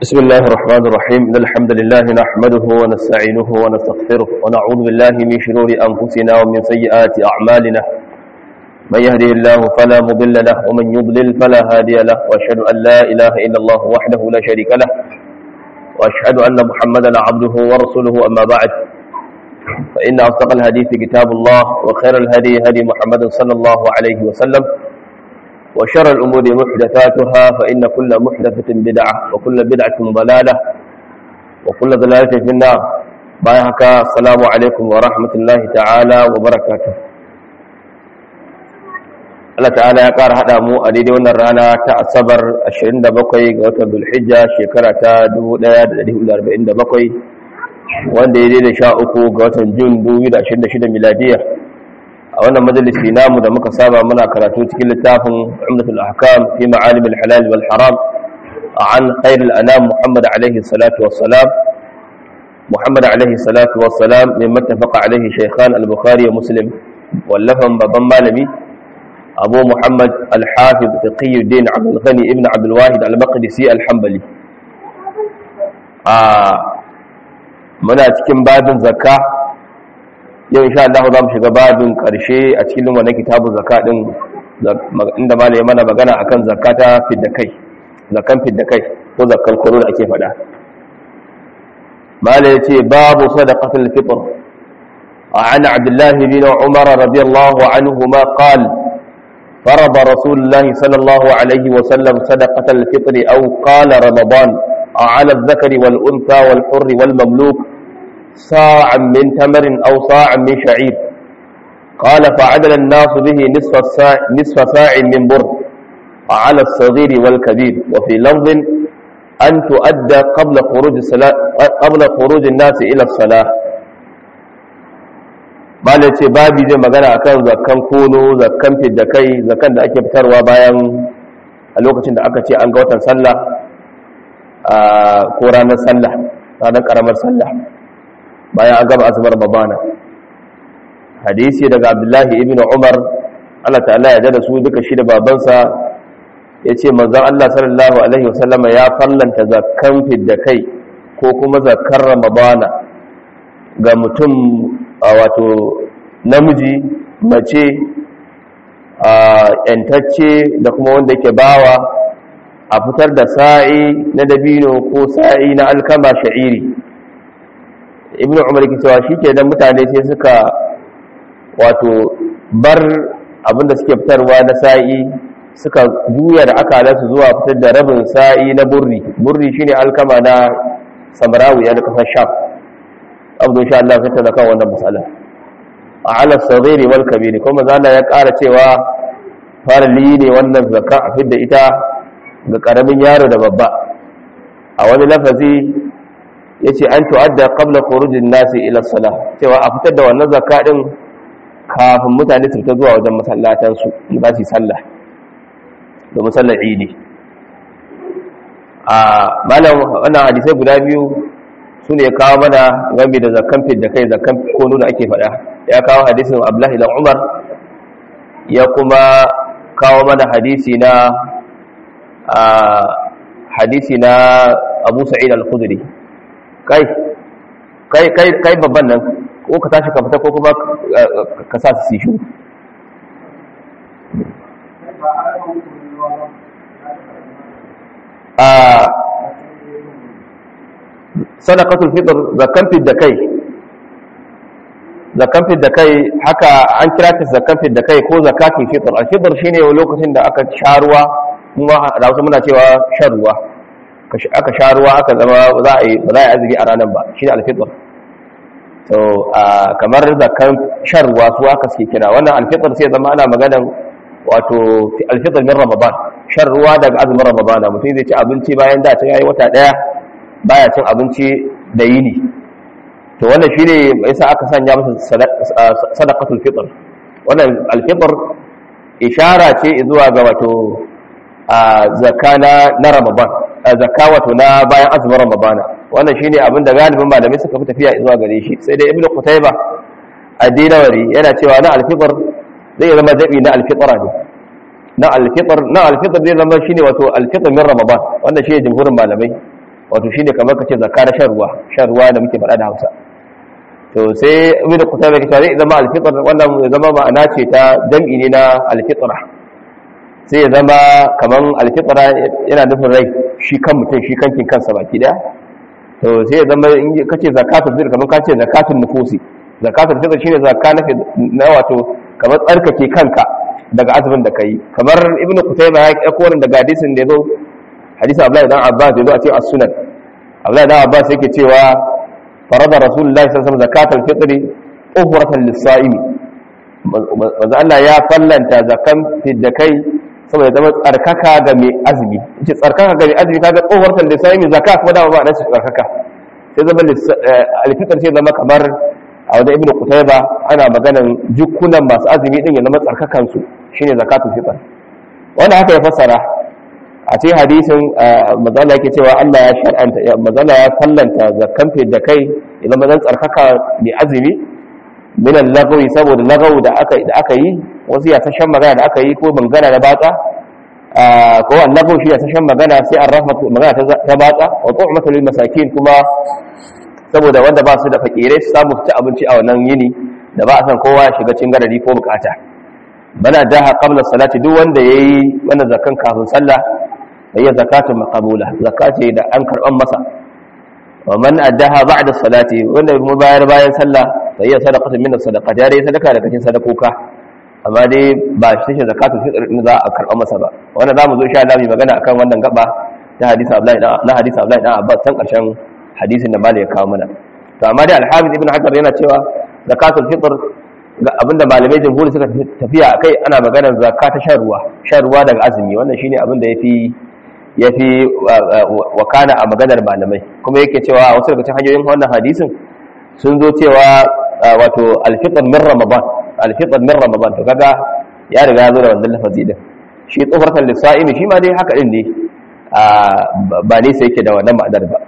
بسم الله الرحمن الرحيم إن الحمد لله نحمده ونستعينه ونستغفره ونعوذ بالله من شرور أنفسنا ومن سيئات أعمالنا من يهده الله فلا مضل له ومن يضلل فلا هادي له وأشهد أن لا إله إلا الله وحده لا شريك له وأشهد أن محمدا عبده ورسوله أما بعد فإن أصدق الحديث كتاب الله وخير الهدي هدي محمد صلى الله عليه وسلم وشر الأمور محدثاتها فإن كل محدثة بدعة وكل بدعة ضلالة وكل ضلالة في النار بايحك السلام عليكم ورحمة الله تعالى وبركاته Allah ta'ala ya ƙara haɗa mu a daidai wannan rana ta asabar 27 ga watan Dhulhijja shekara ta 1447 wanda ya daidai sha uku ga watan Jun 2026 miladiya a wannan majalisi namu da muka saba muna karatu cikin littafin umdatul ahkam fi ma'alim al-halal wal haram an khair al-anam muhammad alayhi salatu wassalam muhammad alayhi salatu wassalam min mattafaqa alayhi shaykhan al-bukhari wa muslim wallafan babban malami abu muhammad al-hafiz taqiyuddin abdul ghani ibn abdul wahid al-maqdisi al-hanbali a muna cikin babin zakka yau insha Allah za mu shiga babin karshe a cikin wannan kitabu zakka din inda malai mana magana akan zakata fidda kai zakan fidda kai ko zakkan kuro da ake faɗa malai yace babu sadaqatul fitr عن عبد الله بن عمر رضي الله عنهما قال فرض رسول الله صلى الله عليه وسلم صدقة الفطر أو قال رمضان على الذكر والأنثى والحر والمملوك صاعا من تمر أو صاعا من شعير قال فعدل الناس به نصف الساع, نصف ساع من بر على الصغير والكبير وفي لفظ أن تؤدى قبل خروج الصلاة قبل خروج الناس إلى الصلاة bala ce babi zai magana akan zakkan kono zakkan fidda kai zakkan da ake fitarwa bayan a lokacin da aka ce an ga watan sallah ko ranar sallah ranar karamar sallah bayan an gaba azubar babana hadisi daga abdullahi ibn umar Allah ta'ala ya da su duka shi da babansa ya ce manzan Allah sallallahu alaihi wasallama ya fallanta zakkan fidda kai ko kuma zakkar ramadana ga mutum wato namiji mace yantacce da kuma wanda yake bawa a fitar da sa'i na dabino ko sa'i na alkama sha'iri ibn umar ke cewa shi kenan mutane sai suka wato bar abinda suke fitarwa na sa'i suka juya da akalansu zuwa fitar da rabin sa'i na burri burri shine alkama na samarawi ya kasar sham abu insha Allah sai ta zaka wannan masala a ala sadiri wal kabiri kuma zalla ya ƙara cewa farali ne wannan zakka a fidda ita ga karamin yaro da babba a wani lafazi yace an tu'adda qabla khurujin nasi ila salah cewa a fitar da wannan zakka din kafin mutane su fita zuwa wajen masallatan su za su yi sallah da musallar idi a malam wannan hadisai guda biyu su ne kawo mana game da zakkan fidda kai zakkan kono da ake faɗa ya kawo hadisin abdullahi dan umar ya kuma kawo mana hadisi na hadisi na abu sa'id al-khudri kai kai kai kai babban nan ko ka tashi ka fita ko kuma ka sa su sishu a sadaqatul fitr zakan da kai zakan da kai haka an kira ta zakan da kai ko zakatul fitr al-fitr shine lokacin da aka sharuwa kuma da wasu muna cewa shan ruwa aka sha ruwa aka zama za a yi ba za a yi azumi a ranar ba shi ne alfitar to kamar zakan shan ruwa su aka suke kira wannan alfitar sai zama ana maganan wato alfitar min ramadan shan ruwa daga azumin ramadana mutum zai ci abinci bayan da ta yayi wata daya baya cin abinci da yini to wannan shine yasa aka sanya masa sadaqatul fitr wannan alfitr ishara ce zuwa ga wato zakka na ramadan zakka wato na bayan azumin ramadana wannan shine abin da galibin malamai suka fi tafiya zuwa gare shi sai dai ibnu qutayba ad-dinawari yana cewa na al-fitr zai zama jabi na al-fitra ne na al-fitr na al-fitr zai zama shine wato al-fitr min ramadan wannan shine jumhurin malamai wato shine kamar kace zakka na shan ruwa shan ruwa da muke faɗa da Hausa to sai ibnu qutayba ke cewa zai zama al-fitr wannan ya zama ma'ana ce ta jam'i ne na al-fitra sai ya zama kaman al-fitra yana nufin rai shi kan mutum shi kankin kansa baki daya to sai ya zama in kace zakatul fitr kaman kace zakatul nufusi zakatul fitr shine zakka na wato kamar tsarkake kanka daga azumin da kai kamar ibnu qutayba ya dauko wannan daga hadisin da yazo hadisin abdullahi dan abbas yazo a cikin as-sunan abdullahi dan abbas yake cewa farada rasulullahi sallallahu alaihi wasallam zakatul fitr uhratan lis-sa'imi manzo Allah ya fallanta zakan fidda kai saboda zama tsarkaka ga mai azumi yace tsarkaka ga mai azumi kaga uhratan lis-sa'imi zakat kuma da ba da tsarkaka sai zama al-fitr sai zama kamar a wajen ibnu qutayba ana maganan jukkunan masu azumi din ya zama tsarkakan su shine zakatul fitr wanda haka ya fassara a cikin hadisin mazala yake cewa Allah ya shar'anta mazala ya fallanta zakkan da kai ya zama zan tsarkaka mai azumi min al-lagwi saboda lagawu da aka da aka yi wasu ya tashan magana da aka yi ko bangana da batsa ko al-lagawu shi ya tashan magana sai an rafa magana ta batsa wa tu'matu lil masakin kuma saboda wanda ba su da fakirai su samu ci abinci a wannan yini da ba a san kowa ya shiga cikin garari ko bukata bana daha qabla salati duk wanda yayi wannan zakan kafin sallah yayi zakatun maqbula zakati da an karban masa wa man addaha ba'da salati wanda kuma bayar bayan sallah yayi sadaqatu min sadaqat ya dai sadaka daga cikin sadakoka amma dai ba shi ce zakatun fitr din za a karban masa ba wannan zamu zo insha Allah mu magana akan wannan gaba ta hadisi Abdullahi na hadisi Abdullahi dan Abbas san karshen hadisin da malai ya kawo mana to amma dai al-Hafiz Ibn Hajar yana cewa zakatul fitr ga abinda malamai jamhuri suka tafiya akai ana maganar zakka ta shan ruwa shan ruwa daga azumi wannan shine abinda yafi yafi wakana a maganar malamai kuma yake cewa wasu daga cikin hanyoyin wannan hadisin sun zo cewa wato al-fitr min ramadan al-fitr min ramadan to kaga ya riga ya zo da wannan lafazi din shi tsofarkan lissa'imi shi ma dai haka din ne ba ne sai yake da wannan ma'anar ba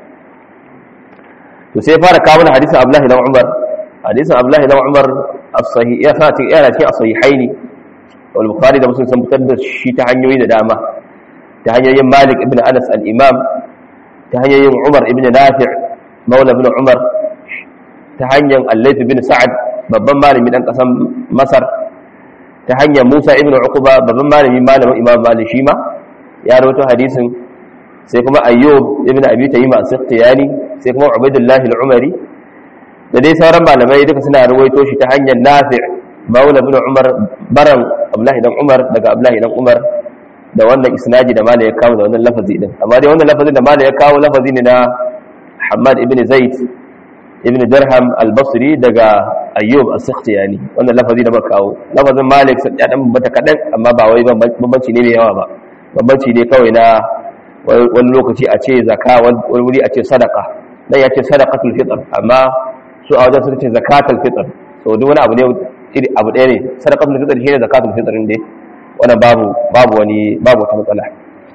to sai fara kawo hadisin Abdullahi dan Umar hadisin Abdullahi dan Umar as-sahih ya sa cikin yana cikin as-sahihaini wal Bukhari da Muslim sun fitar da shi ta hanyoyi da dama ta hanyoyin Malik ibn Anas al-Imam ta hanyoyin Umar ibn Nafi' Maula ibn Umar ta hanyar Al-Layth ibn Sa'ad babban malami dan kasan Masar ta hanyar Musa ibn Uqba babban malami malamin Imam Malik shi ma ya rawaito hadisin sai kuma Ayyub ibn Abi Tayyib as-Sikhtiyani sai kuma Ubaidullah al-Umari da dai sauran malamai duka suna ruwaito shi ta hanyar Nafi' Maula ibn Umar baran Abdullah dan Umar daga Abdullah dan Umar da wannan isnadi da malai ya kawo da wannan lafazi din amma dai wannan lafazin da malai ya kawo lafazi ne na Hammad ibn Zaid ibn Dirham al-Basri daga Ayyub as-Sikhtiyani wannan lafazi da muka kawo lafazin Malik ya dan bata kadan amma ba wai bambanci ne mai yawa ba bambanci ne kawai na wani lokaci a ce zaka wani wuri a ce sadaka dan ya ce sadaqatul fitr amma su a wajen sun ce zakatul fitr so duk wani abu ne iri abu ɗaya ne sadaqatul fitr shine zakatul fitr ne wannan babu babu wani babu wata matsala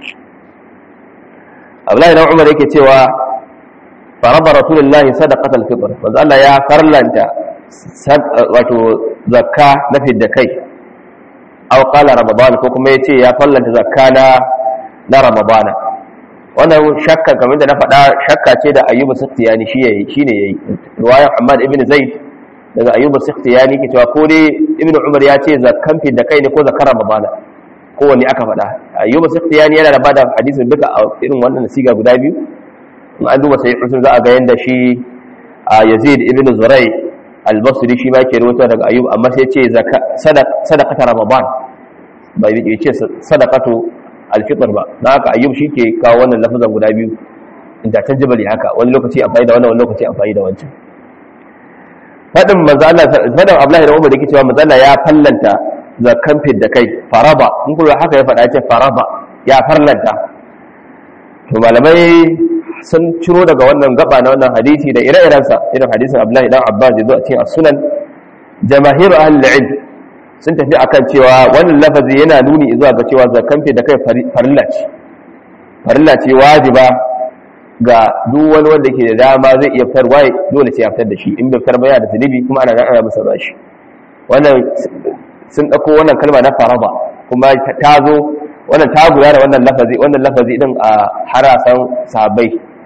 Abdullahi dan Umar yake cewa faraba rasulullahi sadaqatul fitr manzo Allah ya farlanta wato zakka na fidda kai aw qala ramadan ko kuma yace ya farlanta zakka na na ramadana wannan shakka kamar da na faɗa shakka ce da ayyubu sikhtiyani shi yayi shine yayi riwayar Ahmad ibn Zaid daga ayyubu sikhtiyani ke cewa ko dai ibn Umar ya ce zakkan fi da kai ne ko zakar ramadana ko wani aka faɗa ayyubu sikhtiyani yana da bada hadisin duka a irin wannan siga guda biyu in an duba sai usul za a ga yanda shi Yazid ibn Zurai al-Basri shi ma ke rawaito daga ayyub amma sai ya ce sadaqata ramadan bai ce sadaqatu alfitar ba na haka ayyub shi ke kawo wannan lafazan guda biyu inda ta jibali haka wani lokaci amfani da wannan wani lokaci amfani da wancan fadin manzala fadin abdullahi da umar da ke cewa manzala ya fallanta zakkan da kai faraba in kuma haka ya faɗa ce faraba ya farlanta to malamai sun ciro daga wannan gaba na wannan hadisi da ire-irensa irin hadisin abdullahi dan abbas da zo a cikin as-sunan jamahiru ahlul ilm sun tafi akan cewa wannan lafazi yana nuni zuwa ga cewa zakan da kai farilla ce farilla ce wajiba ga duk wani wanda ke da dama zai iya fitar waye dole sai ya fitar da shi in bai fitar ba yana da zunubi kuma ana ana masa bashi wannan sun dauko wannan kalma na faraba kuma ta zo wannan ta guda da wannan lafazi wannan lafazi din a harasan sahabbai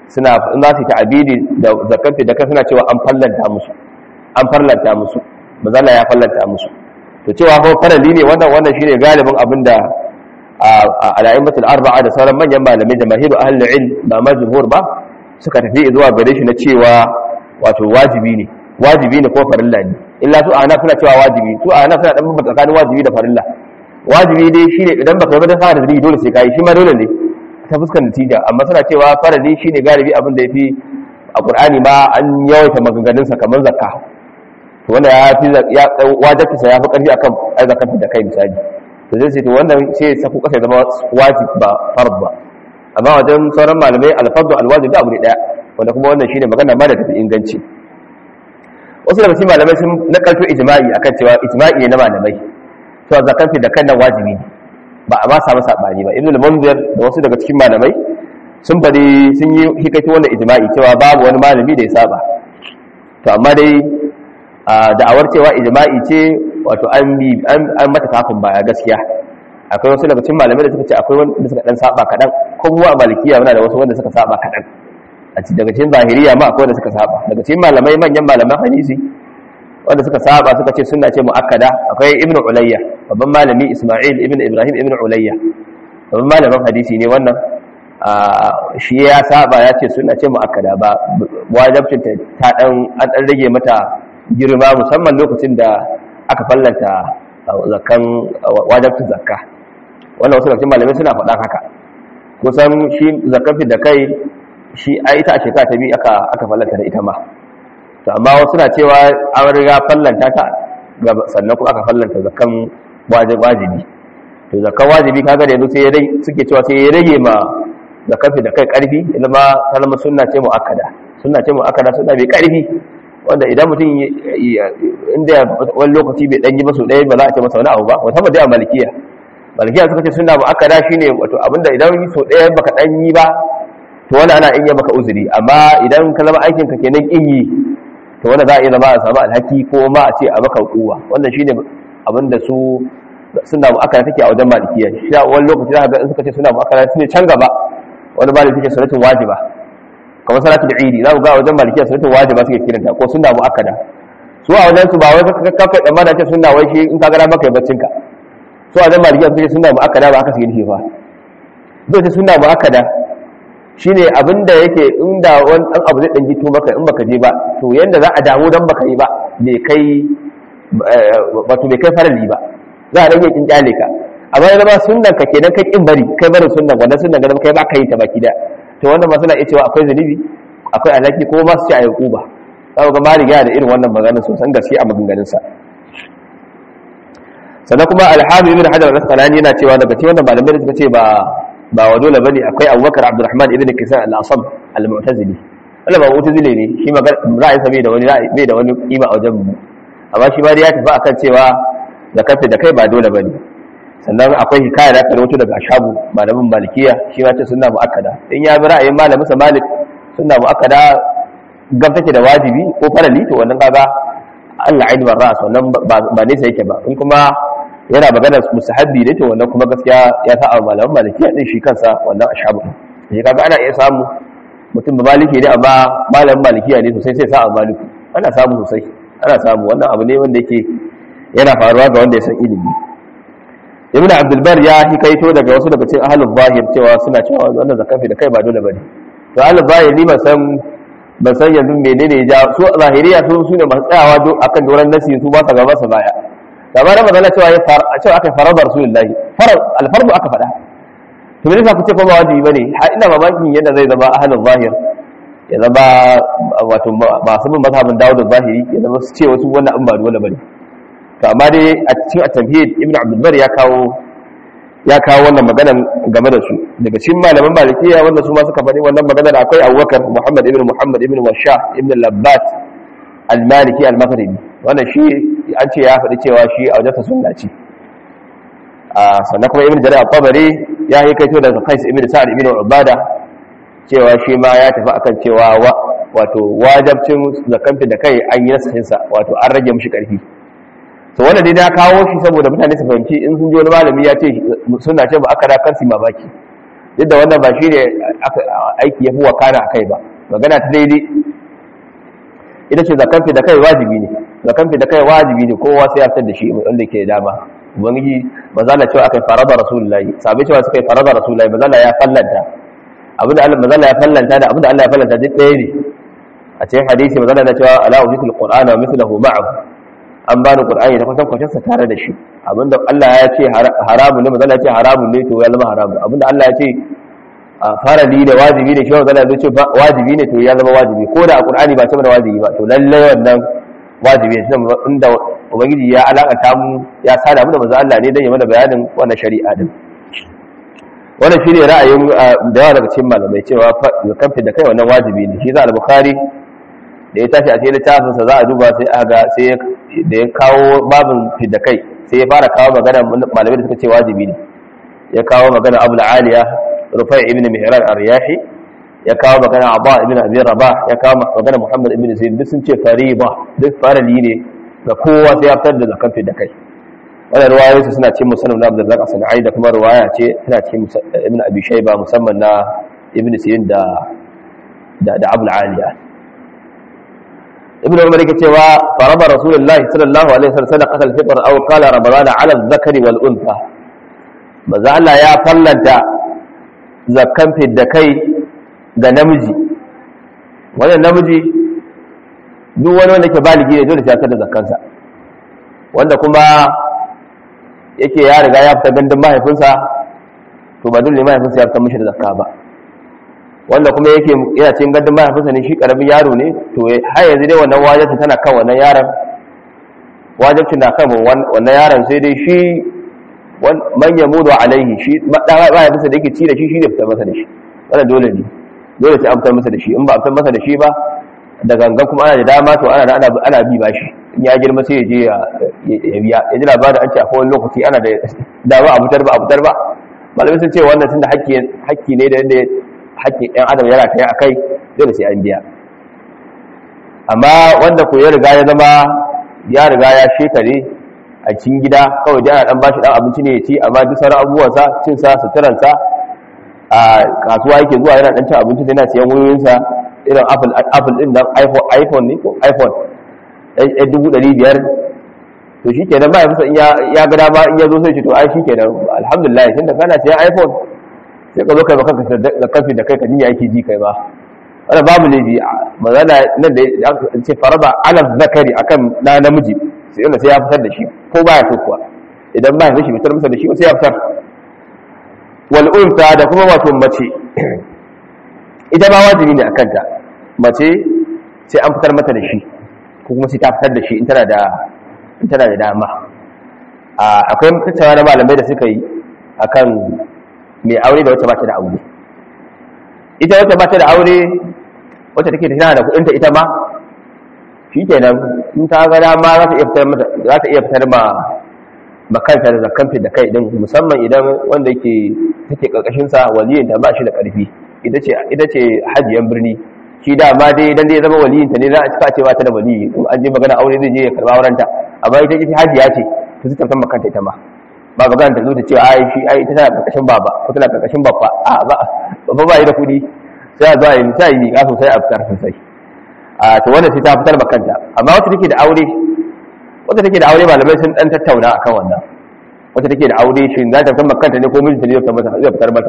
suna in za su yi ta'abidi da zakat da kai suna cewa an fallanta musu an farlanta musu mazala ya fallanta musu to cewa ko farali ne wannan wannan shine galibin abinda al'aimatul arba'a da sauran manyan malamai da mahiru ahlul ilm ba ma jumhur ba suka tafi zuwa gare shi na cewa wato wajibi ne wajibi ne ko farilla ne illa su ana suna cewa wajibi su ana suna dan bambanta tsakanin wajibi da farilla wajibi dai shine idan baka yi ba da fara da dole sai kai shi ma dole ne ta fuskar natija amma suna cewa farali shine galibi abin da yafi a qur'ani ma an yawaita maganganun sa kamar zakka to wanda ya fi ya wajibta sa ya fi karfi akan zakka da kai misali to zai ce to wannan sai saku kasa zama wajib ba fard ba amma wajen sauran malamai alfardu alwajib da abu ne daya wanda kuma wannan shine magana ma da tafi inganci wasu daga cikin malamai sun nakalto ijma'i akan cewa ijma'i ne na malamai cewa zakan da kan nan wajibi ne ba a ma samu sabani ba ibnu al-munzir da wasu daga cikin malamai sun fadi sun yi hikaito wannan ijma'i cewa babu wani malami da ya saba to amma dai da'awar cewa ijma'i ce wato an bi an mata kafin baya gaskiya akwai wasu daga cikin malamai da suka ce akwai wanda suka dan saba kadan ko mu a malikiya muna da wasu wanda suka saba kadan a cikin daga cikin zahiriya ma akwai wanda suka saba daga cikin malamai manyan malaman hadisi wanda suka saba suka ce sunna ce muakkada akwai ibnu ulayya babban malami isma'il ibnu ibrahim ibnu ulayya babban malamin hadisi ne wannan shi ya saba ya ce sunna ce muakkada ba wajibcin ta dan an dan rage mata girma musamman lokacin da aka fallanta zakkan wajibcin zakka wannan wasu daga cikin malamai suna faɗan haka kusan shi zakkan da kai shi a ita a shekara ta biyu aka aka fallanta da ita ma to amma wasu na cewa an riga fallanta ta sannan kuma aka fallanta zakan wajibi to zakan wajibi kaga da yanzu sai ya rage suke cewa sai ya rage ma zakan da kai karfi idan ma kalmar sunna ce muakkada sunna ce muakkada sunna bai karfi wanda idan mutum inda wani lokaci bai dan yi ba so ɗaya ba za a ce masa wani abu ba musamman dai a malikiya malikiya suka ce sunna muakkada shine wato abinda idan yi so ɗaya baka dan yi ba to wani ana iya maka uzuri amma idan ka zama aikin ka kenan kin yi to wanda za a iya zama a samu alhaki ko ma a ce a maka kuwa wannan shine abin da su suna mu'akara take a wajen malikiya shi wani lokaci za ka ga in suka ce suna mu'akara su ne can gaba wani maliki take sunnatun wajiba kamar salatul idi za ku ga a wajen malikiya sunnatun wajiba suke kiranta ko sunna mu'akkada su a wajen su ba wai ka kafa dan mana ce sunna wai shi in ka ga maka baccin ka su a wajen malikiya suke sunna mu'akkada ba haka suke nufi ba zai ce sunna mu'akkada shine abinda yake inda wani dan abu zai dan gito maka in baka je ba to yanda za a damu dan baka yi ba bai kai wato bai kai farali ba za a rage kin kyale ka amma yana ba sunnan ka kenan kai kin bari kai barin sunnan wannan sunnan ga kai ba ka yi ta baki da to wannan ma suna iya cewa akwai zunubi akwai alaki ko ma su ci ayi kuba za ga malik yana da irin wannan maganar sosan gaske a maganganun sa sannan kuma alhamdu ibn hajar al-asqalani yana cewa daga cikin wannan malamai da suka ce ba ba wa dole bane akwai abubakar abdurrahman ibn kisan al-asab al-mu'tazili wannan ba mu'tazili ne shi ma ra'ayin sa bai da wani bai da wani kima a wajen mu amma shi ma dai ya tafi akan cewa da kafe da kai ba dole bane sannan akwai hikaya da aka rawaito daga ashabu malamin malikiya shi ma ce sunna muakkada in ya bi ra'ayin malamin sa malik sunna muakkada gab take da wajibi ko farali to wannan kaga Allah ainihin ra'as wannan ba nesa yake ba in kuma yana magana musahabbi ne to wannan kuma gaskiya ya sa a malaman malikiya din shi kansa wannan ashabu shi kaga ana iya samu mutum ba maliki ne amma malamin malikiya ne sosai sai sa a maliku ana samu sosai ana samu wannan abu ne wanda yake yana faruwa ga wanda ya san ilimi ibn abdul bar ya hikaito daga wasu daga cikin ahlul zahir cewa suna cewa wannan zakafi da kai ba dole bane to ahlul zahir ni ban san ban san yanzu menene ya su zahiriya su su ne masu tsayawa akan doran nasi su ba sa gaba su baya labarin magana cewa ya fara cewa aka farada rasulullahi farad alfardu aka faɗa to me yasa ku ce fa ba wajibi bane har ina mamakin yadda zai zama ahlul zahir ya zama wato masu bin mazhabin dawud zahiri ya zama su ce wasu wannan an ba dole bane to amma dai a cikin at-tamhid ibnu abdul bar ya kawo ya kawo wannan magana game da su daga cikin malaman malikiya wanda su ma suka faɗi wannan magana da akwai abubakar muhammad ibn muhammad ibn washa ibn labbat al-maliki al-maghribi wannan shi an ce ya faɗi cewa shi a wajensa sunna ce sannan kuma ibn jarir al-tabari ya yi kaito daga qais ibn sa'ad ibn ubada cewa shi ma ya tafi akan cewa wato wajabcin zakanfi da kai an yi nasahin sa wato an rage mishi karfi to wannan dai na kawo shi saboda mutane su fahimci in sun ji wani malami ya ce suna ce ba aka da kansu mamaki duk da wannan ba shi ne aiki ya fi wakana a kai ba magana ta daidai ita ce zakan fi da kai wajibi ne zakan fi da kai wajibi ne kowa sai ya fitar da shi wanda ke dama ubangiji mazala cewa akai farada rasulullahi sabai cewa suka yi farada rasulullahi mazala ya fallanta abinda Allah mazala ya fallanta da abinda Allah ya fallanta duk ɗaya ne a cikin hadisi mazala na cewa ala ubitul qur'ana wa mithluhu ma'ahu an bani qur'ani da kusan kwacin sa tare da shi abinda Allah ya ce haramun ne mazala ya ce haramun ne to ya zama haramun abinda Allah ya ce farali da wajibi ne shi wa zala zai ce wajibi ne to ya zama wajibi ko da a qur'ani ba ce mana wajibi ba to lalle wannan wajibi ne inda ubangiji ya alakanta mu ya sada mu da manzo Allah ne dan ya mana bayanin wannan shari'a din wannan shine ra'ayin da yawa daga cikin malamai cewa zakan da kai wannan wajibi ne shi za al-bukhari da ya tashi a cikin littafin sa za a duba sai aga sai da ya kawo babin fidda kai sai ya fara kawo magana malamai da suka ce wajibi ne ya kawo magana abul aliya rufai ibn mihran ar-riyahi ya kawo magana abba ibn abi rabah ya kawo magana muhammad ibn zaid duk sun ce fariba duk farali ne ga kowa sai ya fitar da zakan fidda kai wannan ruwayoyi su suna cikin musannad na abdullah as-sanai da kuma ruwaya ce tana cikin ibn abi shayba musamman na ibn sirin da da da abul aliya ibn umar yake cewa faraba rasulullahi sallallahu alaihi wasallam sadaqat al-fitr aw qala ramadana ala adh-dhakari wal untha maza Allah ya fallanta zakkan fidda kai ga namiji wannan namiji duk wani wanda ke baligi ne dole sai ya da zakkansa wanda kuma yake ya riga ya fita gandun mahaifinsa to ba dole mahaifinsa ya fita mishi da zakka ba wanda kuma yake yana cikin gandun mahaifinsa ne shi karamin yaro ne to har yanzu dai wannan wajibci tana kan wannan yaron wajibci na kan wannan yaron sai dai shi man yamudu alaihi shi mahaifinsa da yake ci da shi shi ne fitar masa da shi wannan dole ne dole sai an fitar masa da shi in ba a fitar masa da shi ba da gangan kuma ana da dama to ana ana bi ba shi in ya girma sai ya je ya biya ya ji labarin an ce akwai wani lokaci ana da dama a fitar ba a fitar ba malamai sun ce wannan tunda hakki hakki ne da yadda hakkin ɗan adam yana kai akai dole sai an biya amma wanda ko ya riga ya zama ya riga ya shekare a cikin gida kawai da ana dan bashi dan abinci ne ya ci amma duk sauran abubuwansa cin sa suturansa a kasuwa yake zuwa yana dan cin abinci sai yana siyan wayoyinsa irin apple apple din nan iphone iphone ne ko iphone ɗan dubu ɗari biyar to shi kenan ba ya fusa ya ga dama in ya zo sai ce to ai shi kenan alhamdulillah tunda kana siyan iphone sai ka zo kai baka da kafi da kai ka jinya yake ji kai ba wannan babu laifi mazala nan da aka ce faraba ala zakari akan na namiji sai yana sai ya fitar da shi ko baya so kuwa idan ba ya shi fitar masa da shi sai ya fitar wal unta da kuma wato mace ita ma wajibi ne akan ta mace sai an fitar mata da shi ko kuma sai ta fitar da shi in tana da in tana da dama akwai tattawa na malamai da suka yi akan mai aure da wacce ba ta da aure ita wacce ba ta da aure wacce take tana da kudinta ita ma shi kenan in ta ga dama za ta iya fitar mata za ta iya fitar ma makanta da zakkan da kai din musamman idan wanda yake take karkashin sa waliyin ta ba shi da karfi ita ce ita ce hajiyan birni shi da ma dai dan dai zama waliyin ta ne za a cika ce ba ta da waliyi in an je magana aure zai je ya karba aurenta amma ita ita hajiya ce ta zai tafsan makanta ita ma ba magana ta zo ta ce ai shi ai ita tana karkashin baba ko tana karkashin babba a ba babba ba yi da kudi sai a zo a yi sai yi ka sosai a fitar sosai a to wannan sai ta fitar makanta amma wacce take da aure wacce take da aure malamai sun dan tattauna akan wannan wacce take da aure shi za ta fitar makanta ne ko mijinta ne zai fitar mata zai fitar mata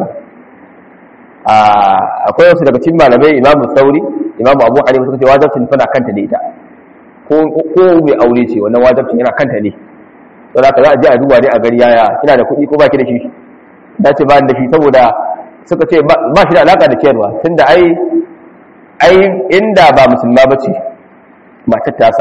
a akwai wasu daga cikin malamai imamu sauri imamu abu hanifa suka ce wajibcin tana kanta ne ita ko ko mai aure ce wannan wajibcin yana kanta ne to za ka za a je a duba ne a gari yaya kina da kuɗi ko ba ki da shi da ce ba da shi saboda suka ce ba shi da alaka da ciyarwa tunda ai ai inda ba musulma ba ce matar tasa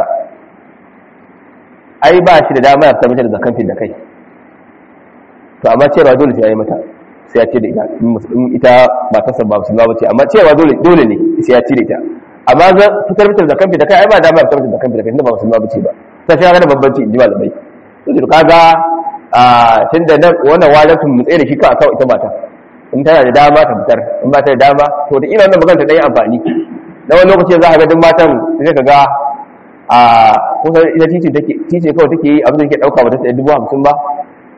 ai ba shi da dama ya fita mata da zakan da kai to amma ciyarwa dole sai ya yi mata sai ya ce da ita in ita matarsa ba musulma ba ce amma ciyarwa dole dole ne sai ya ce da ita amma zan fitar mata da zakan da kai ai ba dama ya fitar mata da zakan da kai tunda ba musulma ba ce ba ta shi ga da bambanci in ji malamai to kaga a tunda nan wannan wajibin mu tsaye da shi ka kawo ita mata in tana da dama ta fitar in ba ta da dama to da ina wannan magana ta dai amfani na wani lokaci za ka ga duk matan sai ka ga a kusa ita tice take tice kawai take yi abin da take dauka ba ta dubu hamsin ba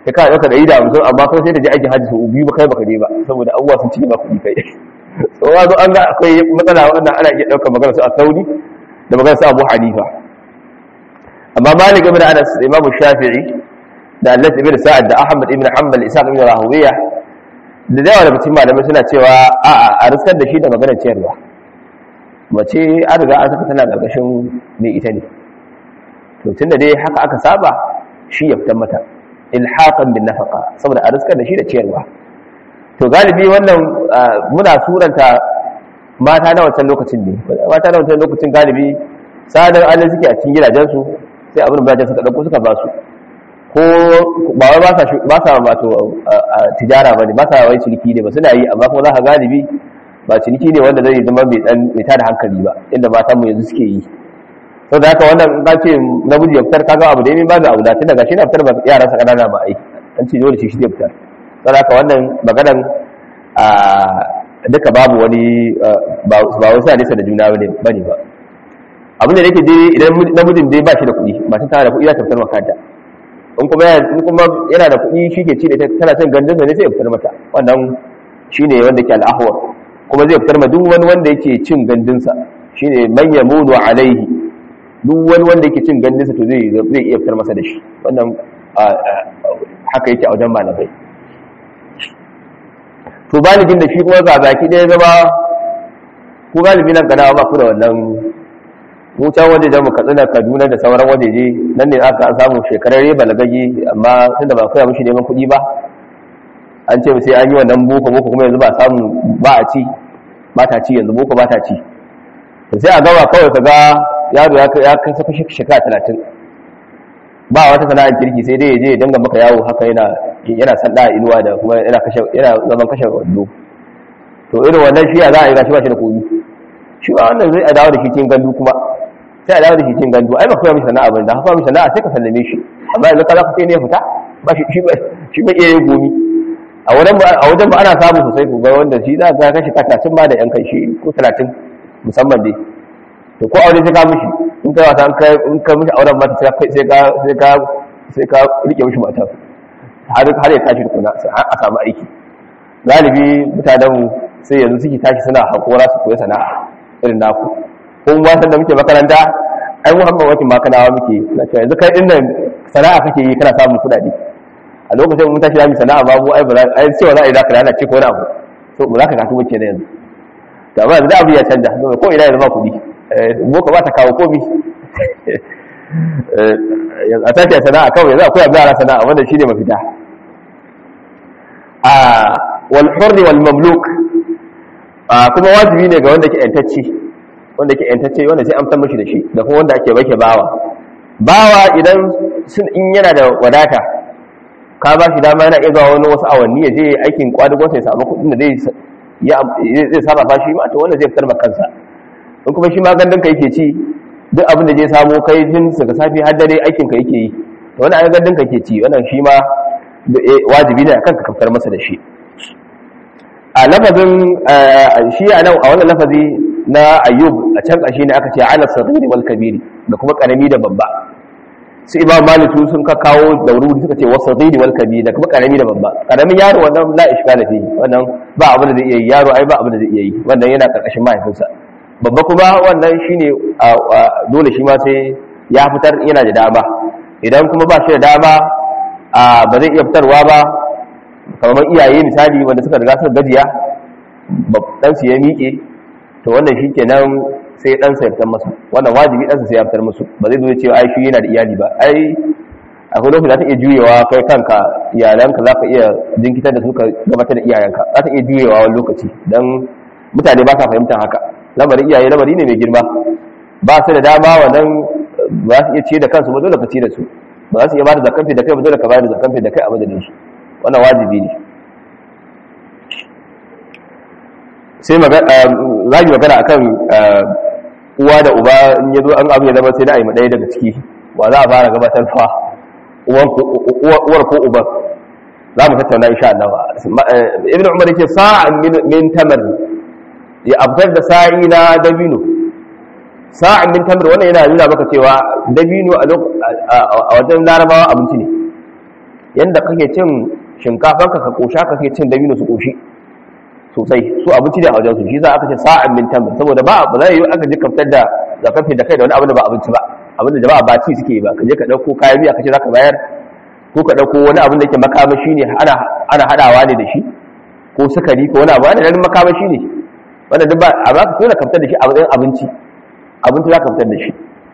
kai ka ɗauka ɗari da hamsin amma kuma sai ta je aikin hajji sau biyu ba kai baka je ba saboda abubuwa sun ci ba kuɗi kai so ya zo an ga akwai matsala wannan ana iya ɗaukar magana su a sauri da magana su abu hanifa amma malik ibn anas imam shafi'i da allah ibn sa'ad da ahmad ibn hanbal isa ibn rahuwiya da yawa daga cikin malamai suna cewa a'a a riskar da shi da maganar ciyarwa mace an riga an saka tana ƙarƙashin mai ita ne to tunda dai haka aka saba shi ya fitar mata ilhaqan bin nafaqa saboda a riskar da shi da ciyarwa to galibi wannan muna suranta mata na wancan lokacin ne mata na wancan lokacin galibi sadar alin suke a cikin gidajensu sai abin da suka ɗauko suka ba su ko ba wai ba sa ba sa wato tijara bane ba sa wai ciniki ne ba suna yi amma kuma za ka galibi ba ciniki ne wanda zai zama mai dan mai tada hankali ba inda matan mu yanzu suke yi to da haka wannan in ka ce namiji ya fitar kaga abu da yayin ba da aula tun daga shi na fitar ba yaransa kanana ba ai an ce dole shi shi zai fitar to da haka wannan maganan a duka babu wani ba wasu hadisa da juna bane bane ba abin da yake dai idan namijin dai ba shi da kuɗi matan tana da kuɗi za ta fitar makanta in kuma in kuma yana da kuɗi shi ke ci da tana cin gandunsa ne sai ya fitar mata wannan shine wanda ke al'ahwar kuma zai fitar ma duk wani wanda yake cin gandunsa shine man yamunu alaihi duk wani wanda yake cin gandunsa to zai zai iya fitar masa da shi wannan haka yake a wajen malamai to baligin da shi kuma ga baki ɗaya zama ko galibi nan gana ba ku da wannan mu can waje da mu katsina kaduna da sauran wajeje nan ne aka samu shekarar balagage amma tunda ba koya mishi neman kuɗi ba an ce sai an yi wannan boko boko kuma yanzu ba samu ba a ci ba ta ci yanzu boko ba ta ci to sai a gaba kawai ka ga yaro ya kasa kashe shekara talatin ba wata sana'ar kirki sai dai ya je ya danga maka yawo haka yana yana sanda inuwa da kuma yana kashe yana zaman kashe wando to irin wannan shi ya za a yi gashi ba shi da komi shi ba wannan zai a dawo da shi cikin gandu kuma sai a dawo da shi cikin gandu ai ba koya mishi sana'a ba da haka mishi sana'a sai ka sallame shi amma yanzu ka za ka sai ne ya fita ba shi shi ba iya yin gomi a wajen ba ana samu sosai ku ga wanda shi za ka kashi talatin ba da yan kai shi ko talatin musamman dai to ko aure sai ka mishi in ka wata in ka mishi auren mata sai ka sai ka sai ka rike mishi mata har har ya tashi tukuna a samu aiki galibi mutanen mu sai yanzu suke tashi suna hakora su koyi sana'a irin naku ko mu san da muke makaranta ai mu hamma wakin makanawa muke na cewa yanzu kai din nan sana'a kake yi kana samun kuɗaɗe a lokacin mun tashi zamu sana'a babu ai ba ai cewa za a yi zaka lana ce ko wani abu to ba za ka kasu muke da yanzu to amma yanzu abu ya canja ko ina yanzu ba kuɗi boko ba ta kawo komi a tashi sana'a kawai yanzu akwai abin sana'a wanda shi ne mafita a wal hurri wal mamluk kuma wajibi ne ga wanda ke yantacce wanda ke yantacce wanda sai amsar mashi da shi da kuma wanda ake bake bawa bawa idan sun in yana da wadata ka ba shi dama yana iya zuwa wani wasu awanni ya je aikin kwadugon sai samu kuɗin da zai zai saba fashi ma to wanda zai fitar kansa in kuma shi ma gandun ka yake ci duk abin da zai samu kai tun daga safi har dare aikin ka yake yi to wannan ai gandun ka yake ci wannan shi ma wajibi ne akan ka fitar masa da shi a lafazin shi a nan a wannan lafazi na ayyub a can ƙarshe ne aka ce ala sadiri wal kabiri da kuma ƙarami da babba su imam maliku sun ka kawo da wuri suka ce wasu sadiri wal kabiri da kuma ƙarami da babba ƙaramin yaro wannan la ishkala fi wannan ba abin da zai iya yi yaro ai ba abin da zai iya yi wannan yana ƙarƙashin mahaifinsa babba kuma wannan shine dole shi ma sai ya fitar yana da dama idan kuma ba shi da dama ba zai iya fitarwa ba kamar iyaye misali wanda suka riga suka gajiya dan su ya miƙe to wannan shi kenan sai dan sa ya fitar masa wannan wajibi dan sa sai ya fitar musu ba zai zo cewa ai shi yana da iyali ba ai akwai lokaci za ta iya juyewa kai kanka iyalanka za ka iya jinkitar da su ka gabatar da iyayenka za ta iya juyewa wani lokaci dan mutane ba sa fahimtar haka lamarin iyaye lamari ne mai girma ba su da dama wannan ba su iya ce da kansu ba dole ka ce da su ba za su iya ba da zakamfi da kai ba dole ka ba da zakamfi da kai a madadin su wannan wajibi ne sai za yi magana akan uwa da uba in ya zo an abu ya zama sai da a yi ɗaya daga ciki wa za a fara gabatar fa uwar ko uban za mu tattauna insha Allah ibn umar yake sa'an min tamar ya abdar da sa'i na dabino sa'an min tamar wannan yana nuna maka cewa dabino a wajen larabawa abinci ne yanda kake cin shinkafanka ka kosha kake cin dabino su koshi sosai su abinci ne a wajen su shi za aka ce sa'an min tamr saboda ba ba zai yi aka ji kaftar da zakafi da kai da wani abin da ba abinci ba abin da jama'a ba ci suke yi ba ka je ka dauko kayan miya ka ce zaka bayar ko ka dauko wani abin da yake makamashi ne ana ana hadawa ne da shi ko sukari ko wani abu ana ganin makamashi ne wanda duk ba a ba ka tona kaftar da shi a matsayin abinci abinci za ka fitar da shi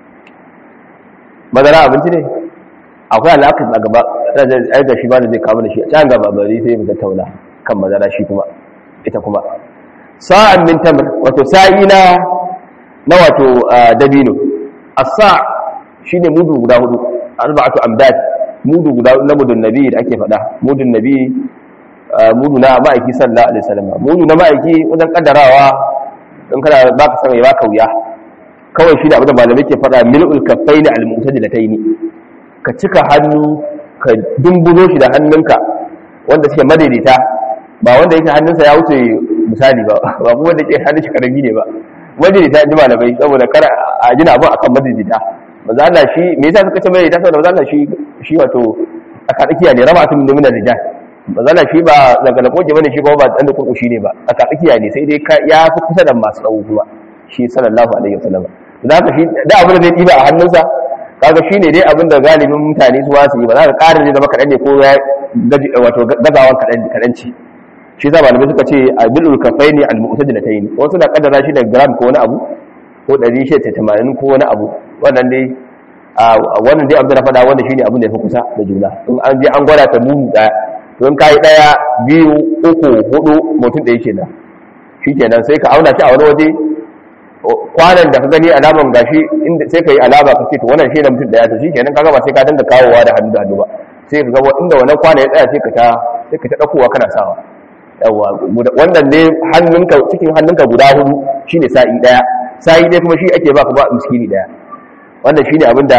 madara abinci ne akwai alaƙar a gaba da shi ba da zai kama da shi a can gaba bari sai mu tattauna kan madara shi kuma ita kuma sa'an min tamr wato sa'i na na wato dabino as-sa' shine mudu guda hudu arba'atu amdad mudu guda na mudun nabi da ake faɗa mudun nabi mudu na ma'aiki sallallahu alaihi wasallam mudu na ma'aiki wajen kaddarawa in kana baka san ya baka wuya kawai shi da abin da malamai ke faɗa mil'ul kaffaini al-mu'tadilataini ka cika hannu ka dumbuzo shi da hannunka wanda suke madaidaita ba wanda yake hannunsa ya wuce misali ba ba kuma wanda ke hannun shi karami ne ba madaidaita ji malamai saboda kar a jina abin akan madaidaita maza Allah shi me yasa suka ce madaidaita saboda maza Allah shi shi wato tsakatsakiya ne raba tun min rijal maza Allah shi ba zagala koje bane shi kuma ba dan da kurkushi ne ba tsakatsakiya ne sai dai ya fi kusa da masu tsawo kuma shi sallallahu alaihi wasallam da haka shi da abin da zai diba a hannunsa kaga shine dai abin da galibin mutane su wasu yi ba za ka ƙara ne zama kaɗan ne ko ya gaji wato gazawan kaɗanci shi za malamai suka ce a bilul kafai ne al-mu'tadi da tayi wasu na kaddara shi da gram ko wani abu ko ɗari shi ta tamanin ko wani abu wannan dai wannan dai abin da na faɗa wanda shine abin da ya fi kusa da juna in an je an gwada ta mumu ɗaya to in kayi ɗaya biyu uku hudu mutum ɗaya kenan shi kenan sai ka auna shi a wani waje kwanan da ka gani alaman gashi inda sai ka yi alama ka ce to wannan shi da mutum daya to shikenan kaga ba sai ka danda kawowa da hannu da hannu ba sai ka ga inda wannan kwana ya tsaya sai ka ta sai ka ta dakowa kana sawa yawa wannan ne hannunka cikin hannunka guda hudu shine sa'i daya sa'i dai kuma shi ake baka ba miskini daya wannan shine abinda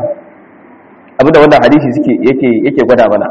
abinda wannan hadisi suke yake yake gwada mana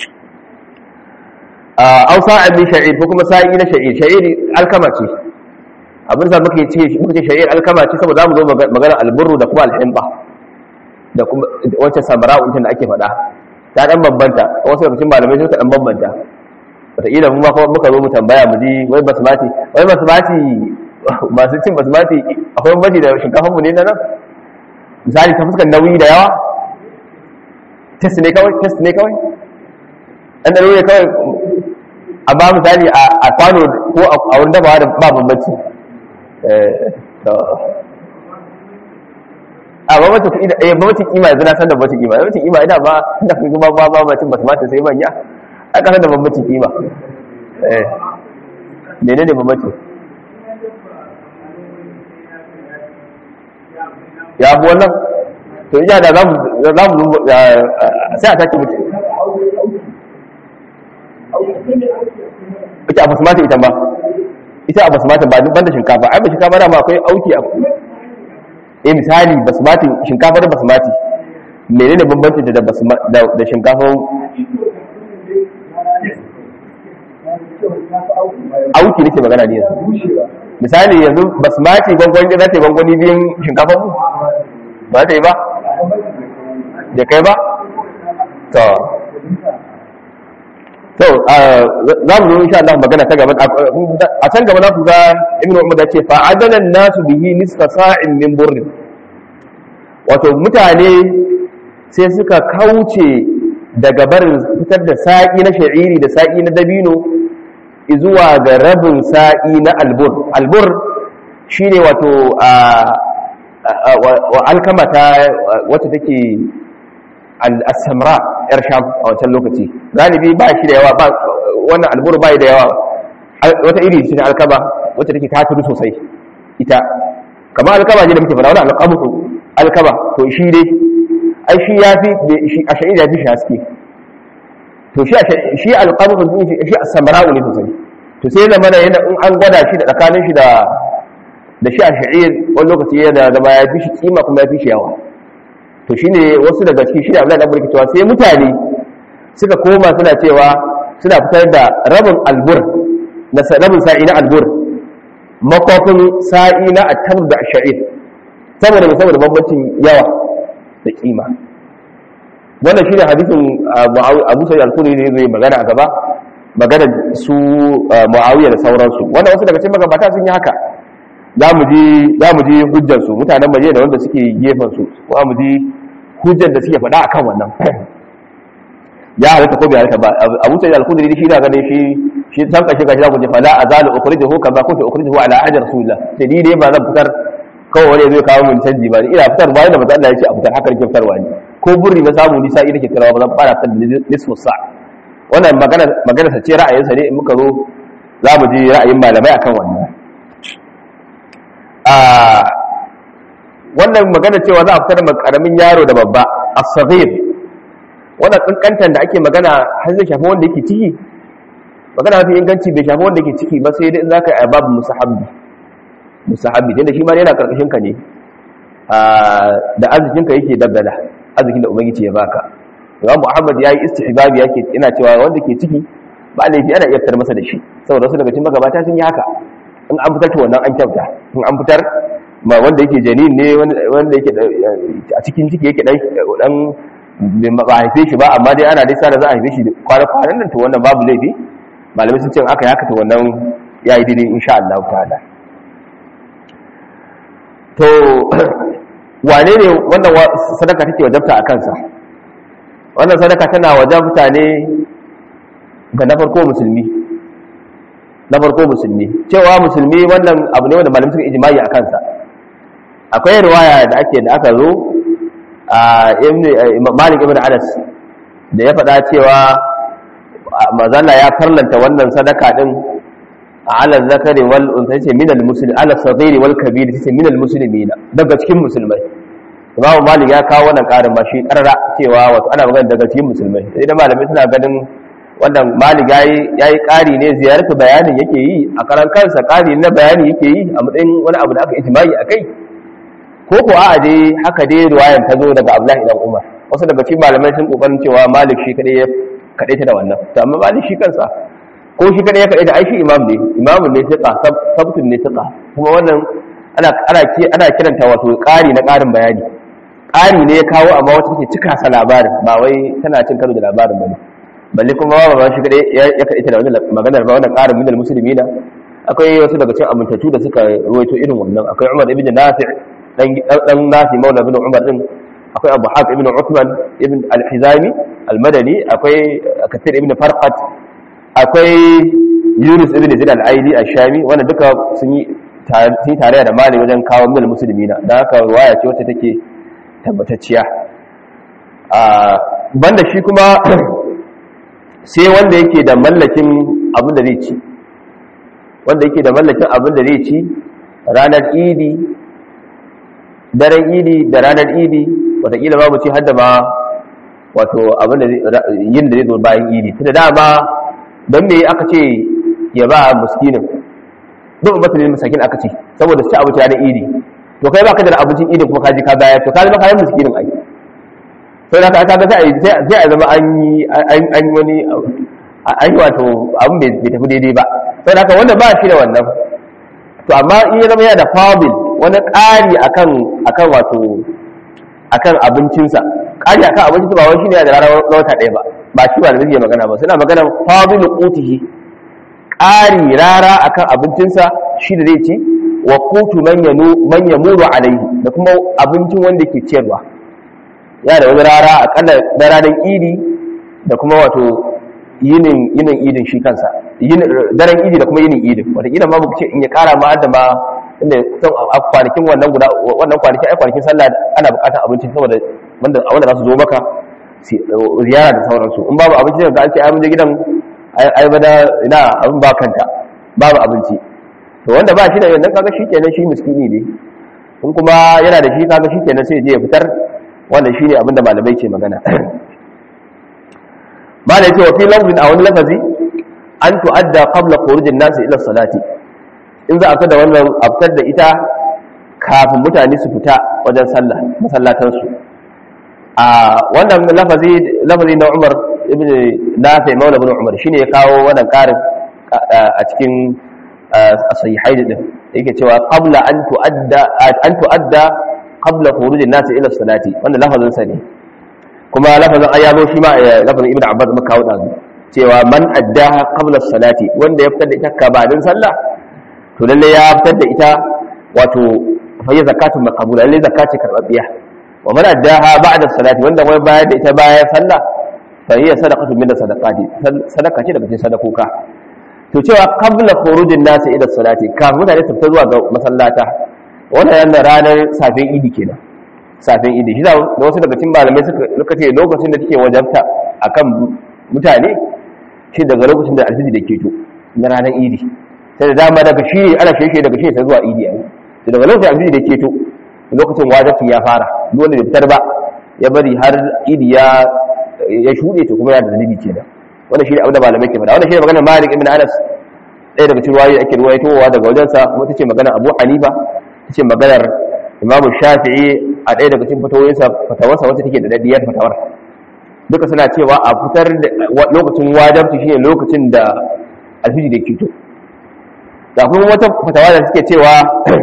a sa'an min sha'ir ko kuma sa'i na sha'ir sha'ir alkama ce abin da muke ce muke ce shari'ar alkama ce saboda zamu zo magana alburu da kuma alhimba da kuma wacce samara'u da ake faɗa ta dan bambanta wasu daga cikin malamai suka dan bambanta wataƙila mu ma kuma muka zo mu tambaya mu ji wai basmati wai basmati masu cin basmati akwai bambanci da shinkafar mu ne na nan misali ta fuskar nauyi da yawa test ne kawai test ne kawai ɗan ɗaro ne kawai amma misali a kwano ko a wurin dabawa da ba bambanci a babacin kuɗi da eh babacin kima yanzu na san da babacin kima babacin kima ina ba da kuma ba ba ba cin basmati sai manya a kasar da babacin kima eh mene ne babacin ya bu wannan to ina da za mu sai a take mutu ita a basmati ita ma ita a basmati ba duk banda shinkafa ai ba shinkafa da ma akwai auki a eh misali basmati shinkafa da basmati menene bambanci da da da shinkafa auki nake magana ne yanzu misali yanzu basmati gwangwani za ta yi gwangwani biyun shinkafa mu ba ta yi ba da kai ba to to za mu zo insha Allah magana ta gaba a can gaba za ku ga Ibn Umar da ce fa adana nasu bihi nisfa sa'in min burrin wato mutane sai suka kauce daga barin fitar da sa'i na sha'iri da sa'i na dabino zuwa ga rabin sa'i na albur albur shine wato wa alkama ta wacce take al-samra yar sham a wancan lokaci galibi ba shi da yawa ba wannan alburu ba da yawa wata iri ce ta alkaba wacce take ta tudu sosai ita kamar alkaba ne da muke fara wani alkabu alkaba to shi dai ai shi ya fi a sha'ir ya fi shi haske to shi shi alkabu din shi shi as-samra ne sosai to sai zama da yana in an gwada shi da tsakanin shi da da shi a sha'ir wani lokaci yana da ya fi shi kima kuma ya fi shi yawa to shine wasu daga cikin shi da Abdullahi dan cewa sai mutane suka koma suna cewa suna fitar da rabin albur na rabin sa'i na albur makofin sa'i na atamr da sha'ir saboda mai saboda bambancin yawa da kima wannan shine hadisin Abu Sa'id al-Khudri ne zai magana a gaba magana su Muawiya da sauransu wannan wasu daga cikin magabata sun yi haka za mu ji za mu ji hujjar su mutanen Madina da wanda suke gefen su ko mu ji hujjar da suke faɗa akan wannan ya halatta ko bai halatta ba Abu Sa'id al-Khudri shi da ganin shi shi san kashe kashe ku ji fala azalu ukhrijuhu kama kuntu ukhrijuhu ala ahdi rasulillah sai ni dai ba zan fitar kawai wani zai kawo mun canji ba ina fitar ba da manzo Allah ya ce a fitar haka nake fitarwa ne ko burri na samu nisa ina ke fitarwa ba zan fara fitar da nisfu sa wannan magana magana sa ce ra'ayin sa ne in muka zo za mu ji ra'ayin malamai akan wannan a wannan magana cewa za a fitar da karamin yaro da babba as-saghir wannan kankantan da ake magana har zai shafi wanda yake ciki magana mafi inganci bai shafi wanda yake ciki ba sai dai in zaka yi babu musahabbi musahabi tunda shi ma yana karkashin ka ne da arzikin ka yake dabbala arzikin da ubangiji ya baka Imam Muhammad yayi istihbabi yake yana cewa wanda ke ciki ba laifi ana iya fitar masa da shi saboda wasu daga cikin magabata sun yi haka in an fitar to wannan an kyauta in an fitar ma wanda yake janin ne wanda yake a cikin ciki yake dan dan ba haife shi ba amma dai ana dai sa da za a haife shi kwana kwanan nan to wannan babu laifi malamai sun ce aka yi haka to wannan yayi daidai insha Allah ta'ala to wane ne wannan sadaka take wajabta a kansa wannan sadaka tana wajabta ne ga na farko musulmi na farko musulmi cewa musulmi wannan abu ne wanda malamai suka ijimai a kansa akwai riwaya da ake da aka zo a malik ibn anas da ya faɗa cewa mazalla ya farlanta wannan sadaka din ala zakari wal unsa yace min al muslim ala saghiri wal kabir yace min al muslimina daga cikin musulmai Imam Malik ya kawo wannan karin ba shi karara cewa wato ana magana daga cikin musulmai sai da malamai suna ganin wannan Malik yayi yayi kari ne ziyarta bayanin yake yi a karan kansa kari na bayani yake yi a matsayin wani abu da aka ijma'i akai ko ko a dai haka dai riwayan ta zo daga Abdullahi dan Umar wasu daga cikin malamai sun kokarin cewa Malik shi kadai ya kadai ta da wannan to amma Malik shi kansa ko shi kadai ya kadai da aishi imam ne imamu ne tiqa sabtun ne tiqa kuma wannan ana ana ana kiranta wato ƙari na ƙarin bayani ƙari ne ya kawo amma wata take cika sa labarin ba wai tana cin karo da labarin bane balle kuma ba ba shi kadai ya kadai ta da wannan maganar ba wannan ƙarin minal muslimina akwai wasu daga cikin amintattu da suka ruwaito irin wannan akwai Umar ibn Nafi' dan dan Nafi maula ibn Umar din akwai Abu Haq ibn Uthman ibn al-Hizami al-Madani akwai Kathir ibn Farqat akwai yunus ibn zid al-aili ash-shami wanda duka sun yi tare da mali wajen kawo mil musulmina da haka ruwaya ce wacce take tabbatacciya a banda shi kuma sai wanda yake da mallakin abin da zai ci wanda yake da mallakin abin da zai ci ranar idi daren idi da ranar idi watakila babu ci hadda ma wato abin da yin da zai zo bayan idi tunda dama don me aka ce ya ba muskinin duk matsalin masakin aka ce saboda su ci abinci ranar idi to kai ba ka da abincin idi kuma kaji ka bayar to ka zama kayan muskinin ai sai da ka ga sai a zama an yi an yi wani an yi wato abin bai tafi daidai ba sai da wanda ba shi da wannan to amma in ya zama yana da fabil wani ƙari akan akan wato akan abincinsa ƙari akan abincinsa ba wai shine da ranar wata ɗaya ba ba shi ba da zai magana ba suna magana fadilu qutihi ƙari rara akan abincinsa shi da zai ci wa qutu man yanu man yamuru alaihi da kuma abincin wanda ke ciyarwa ya da wani rara akalla da ranar idi da kuma wato yinin yinin idin shi kansa daren idi da kuma yinin idin wataƙila ma muku ce in ya ƙara ma da ma inda a kwanakin wannan guda wannan kwanakin ai kwanakin sallah ana buƙatar abinci saboda wanda wanda za su zo maka ziyara da sauransu in babu abinci daga an ce ai mun je gidan ai bada ina abin ba kanta babu abinci to wanda ba shi da yanzu kaga shi kenan shi miskini ne in kuma yana da shi kaga shi kenan sai je ya fitar wannan shine abin da malamai ke magana ba da yake wa fi lafzin a wani lafazi an tu'adda qabla khurujin nas ila salati in za a fita da wannan a fitar da ita kafin mutane su fita wajen sallah masallatan su a wannan lafazi lafazi na Umar ibn Nafi Maula ibn Umar shine ya kawo wannan karin a cikin sahihai din yake cewa qabla an tu'adda an tu'adda qabla khurujin nas ila salati wannan lafazin sa ne kuma lafazin an yazo shi ma lafazin ibnu abbas muka kawo dazu cewa man addaha qabla salati wanda ya fitar da ita gabanin sallah to lalle ya fitar da ita wato fa ya zakatun maqbula lalle zakati karbabbiya wa man addaha ba'da salati wanda wai bayar da ita bayan sallah fa hiya sadaqatu min sadaqati sadaka ce daga cikin sadakoka to cewa qabla khurujin nasi ila salati kafin mutane su fita zuwa ga masallata wannan yana ranar safin idi kenan safin idi shi da wasu daga cikin malamai suka suka ce lokacin da take wajabta akan mutane shi daga lokacin da alfiji da keto na ranar idi sai da dama daga shi ana shirye daga shi sai zuwa idi yayi to daga lokacin alfiji da keto lokacin wajabci ya fara duk wanda bai fitar ba ya bari har idi ya ya shuɗe to kuma ya da zanibi kenan wannan shi ne abin da malamai ke faɗa wannan shi ne maganar Malik ibn Anas ɗaya daga cikin ruwayoyi ake ruwaitowa daga wajensa kuma tace maganar Abu Hanifa tace maganar Imam Shafi'i a ɗaya daga cikin fatawoyinsa fatawarsa wacce take da daddiyar fatawar duka suna cewa a fitar da lokacin wajabci shine lokacin da alfiji da kito da kuma wata fatawa da suke cewa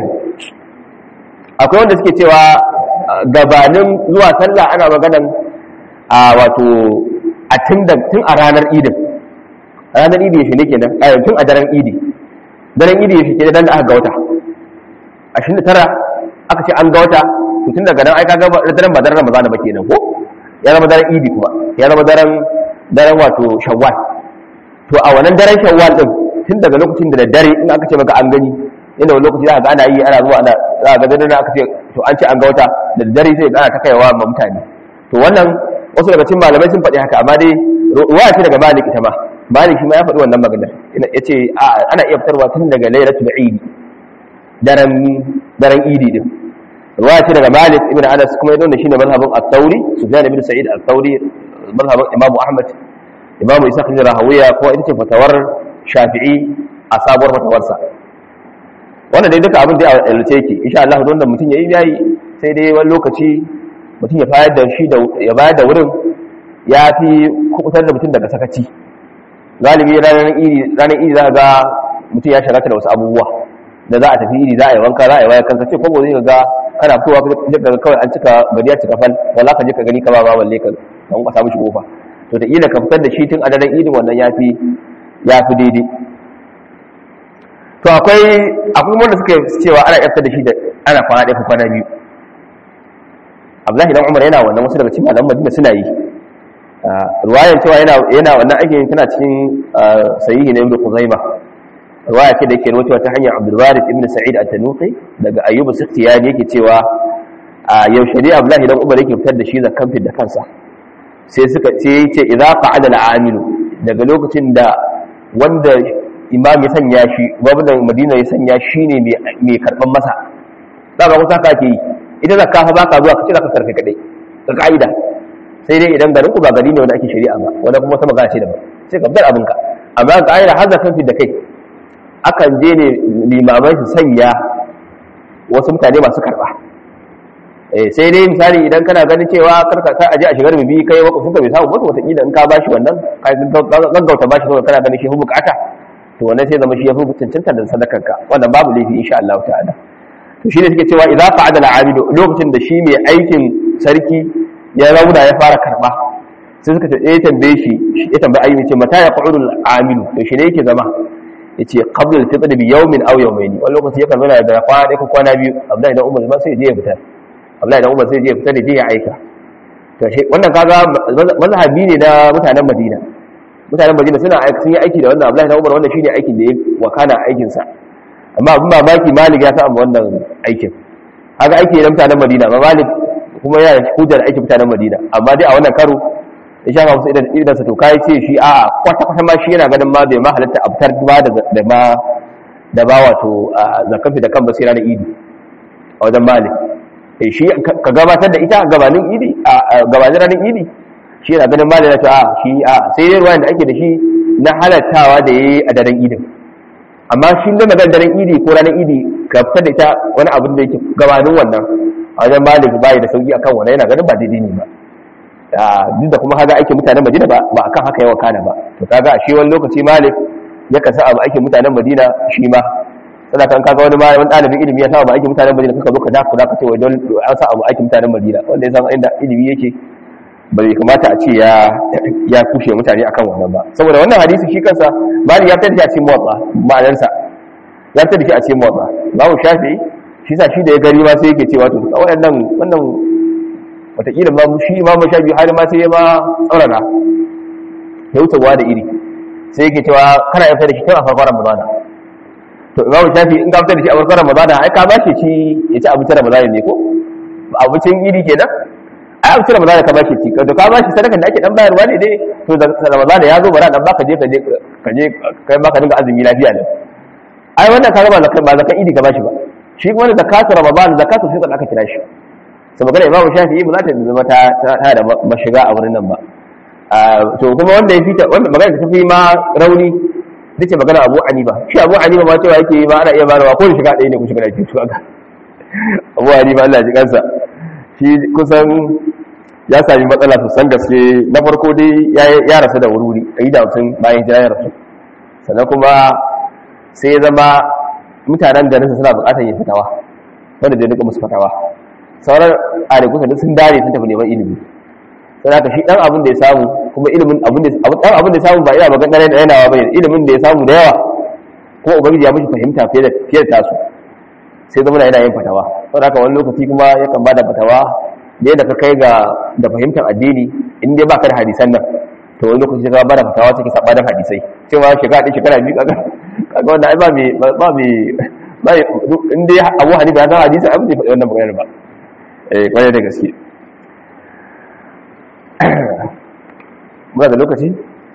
akwai wanda suke cewa gabanin zuwa sallah ana maganan a wato a tun a ranar idin ranar idi yaushe ne kenan a tun a daren idi daren idi yaushe kenan dan da aka ga wata 29 aka ce an ga wata to tun daga nan ai kaga daren ba daren Ramadan ba kenan ko ya zama daren idi kuma ya zama daren daren wato Shawwal to a wannan daren Shawwal din tun daga lokacin da da dare in aka ce maka an gani inda wani lokaci za ka ga ana yi ana zuwa ana za ka ga dare aka ce to an ce an ga wata da dare sai ana ta kaiwa ma mutane to wannan wasu daga cikin malamai sun faɗi haka amma dai ruwaya ce daga Malik ita ma Malik shi ma ya faɗi wannan maganar yace ana iya fitarwa tun daga Lailatul Eid daren daren Idi din ruwaya ce daga Malik ibn Anas kuma yadda shine mazhabin At-Tawri Sufyan ibn Sa'id At-Tawri mazhabin Imam Ahmad Imam Isa ibn Rahawiya ko ita ce fatawar Shafi'i a sabuwar fatawarsa wannan dai duka abin da ya alce yake insha Allah don da mutum yayi yayi sai dai wani lokaci mutum ya bayar da shi ya bayar da wurin ya fi kubutar da mutum daga sakaci galibi ranar iri ranar iri za ga mutum ya shagata da wasu abubuwa da za a tafi iri za a yi wanka za a yi waya kanka ce ko zai ga kana fitowa ka ga kawai an cika gari ya cika fal wala ka je ka gani ka ba ba balle ka kan ka samu shi kofa to da ila ka fitar da shi tun a daren idin wannan ya fi ya fi daidai to akwai akwai wanda suka cewa ana yaftar da shi da ana kwana ɗaya ko kwana biyu abdullahi dan umar yana wannan wasu daga cikin malaman madina suna yi ruwayan cewa yana yana wannan aikin tana cikin sahihi na ibnu khuzaima ruwaya ce da yake rawaitowa ta hanyar abdul warith ibn sa'id at-tanuqi daga ayyub as-sikhtiyani yake cewa yaushe ne abdullahi dan umar yake fitar da shi zakan fit da kansa sai suka sai yace idza qa'ada al-amilu daga lokacin da wanda imam ya sanya shi gwamnan madina ya sanya shi ne mai karban masa za ka kusa ka ke yi ita zakka fa baka zuwa kace zaka sarfe kadai ga kaida sai dai idan garin ku ba gari ne wanda ake shari'a ba wanda kuma wata magana ce daban sai ka bar abinka amma ga kaida har zakan fi da kai akan je ne limamai su sanya wasu mutane masu karba eh sai dai misali idan kana ganin cewa karka ka aje a shigar bibi kai wakafin ka bai samu ba wata kila in ka bashi wannan ka gaggauta bashi saboda kana ganin shi hu bukata to wannan sai zama shi ya fi cancanta da sadakarka wannan babu laifi insha Allah ta'ala to shine suke cewa idza fa'ada al-abidu lokacin da shi mai aikin sarki ya rauna ya fara karba sai suka ce eh tambaye shi ya tambaye ayyuka ce mata ya qa'udu al-amilu to shi ne yake zama yace qabla al-fitr bi yawmin aw yawmayn wani lokaci yakan zama da kwana ɗaya ko kwana biyu Abdullahi dan Umar ma sai je ya fita Abdullahi dan Umar sai je ya fita da je ya aika to shi wannan kaga mazhabi ne na mutanen Madina mutanen Madina suna sun yi aiki da wannan Abdullahi dan Umar wannan shine aikin da ya wakana aikin sa amma abin mamaki malik ya samu wannan aikin haka aiki na mutanen madina amma malik kuma yana hujjar aikin mutanen madina amma dai a wannan karo ya shafa musu idan idan sa to kai ce shi a kwata kwata ma shi yana ganin ma bai ma halatta abtar ba da da ma da ba wato zakafi da kan basira na idi a wajen malik eh shi ka gabatar da ita gabanin idi a gabanin ranar idi shi yana ganin malik ya ce a shi a sai dai ruwan da ake da shi na halattawa da yayi a daren idin amma shi ne magana daren idi ko ranar idi ka fitar da ita wani abin da yake gabanin wannan a wajen malik bayi da sauki akan wannan yana ganin ba daidai ne ba duk da kuma kaga aikin mutanen madina ba ba akan haka yawa kana ba to kaga a shi wani lokaci malik ya kasa abu aikin mutanen madina shi ma sana kan kaga wani wani ɗalibin ilimi ya sa abu aikin mutanen madina kaka zo ka daku da ka ce wai don an sa abu aikin mutanen madina wanda ya san inda ilimi yake ba zai kamata a ce ya kushe mutane akan wannan ba saboda wannan hadisi shi kansa mali ya fitar da shi a cikin motsa ma'anarsa ya fitar da shi a cikin motsa babu shafi shi sa shi da ya gari ma sai yake cewa to waɗannan wannan wataƙila ma shi imamu shafi har ma sai ya ma tsaurara ya wuce da iri sai yake cewa kana ya fitar da shi tun a farkon ramadana to imamu shafi in ka fitar da shi a farkon ramadana ai ka ba shi ci ya ci abincin ramadana ne ko abincin iri kenan ai abincin ramadana ka ba shi ci to ka ba shi sadakan da ake dan bayarwa ne dai to da ramadana ya zo bara dan baka je ka je ka je kai ma ka dinga azumi lafiya ne ai wannan ka ba zakan ba zakan idi ka ba shi ba shi kuma da zakatu ramadan zakatu fitr aka kira shi sai magana imamu shafi'i ba za ta zama ta ta da mashiga a wurin nan ba to kuma wanda ya fita wanda magana ta fi ma rauni dace magana Abu Hanifa shi Abu Hanifa ma cewa yake ba ana iya bayarwa ko shiga ɗaya ne ku shiga ɗaya to ga Abu Hanifa Allah ji kansa shi kusan ya sami matsala sosan gaske na farko dai ya rasu da wuri a yi da mutum bayan jira ya rasu sannan kuma sai ya zama mutanen garinsa suna bukatar yin fitawa wanda zai duka musu fatawa sauran arikusa duk sun dare sun tafi neman ilimi sai haka shi dan abin da ya samu kuma ilimin abin da dan abin da ya samu ba ina magana da yanawa bane ilimin da ya samu da yawa ko ubangiji ya mishi fahimta fiye da fiye da tasu sai zama yana yin fatawa saboda haka wani lokaci kuma yakan bada fatawa da yadda ka kai ga da fahimtar addini in dai baka da hadisan nan to wani lokaci ka bada fatawa take sabanin hadisai cewa shekara ɗaya shekara biyu kaga kaga wannan ai ba me ba me ba in dai Abu Hanifa ya san hadisi abin da faɗi wannan maganar ba eh kwarai da gaske muna da lokaci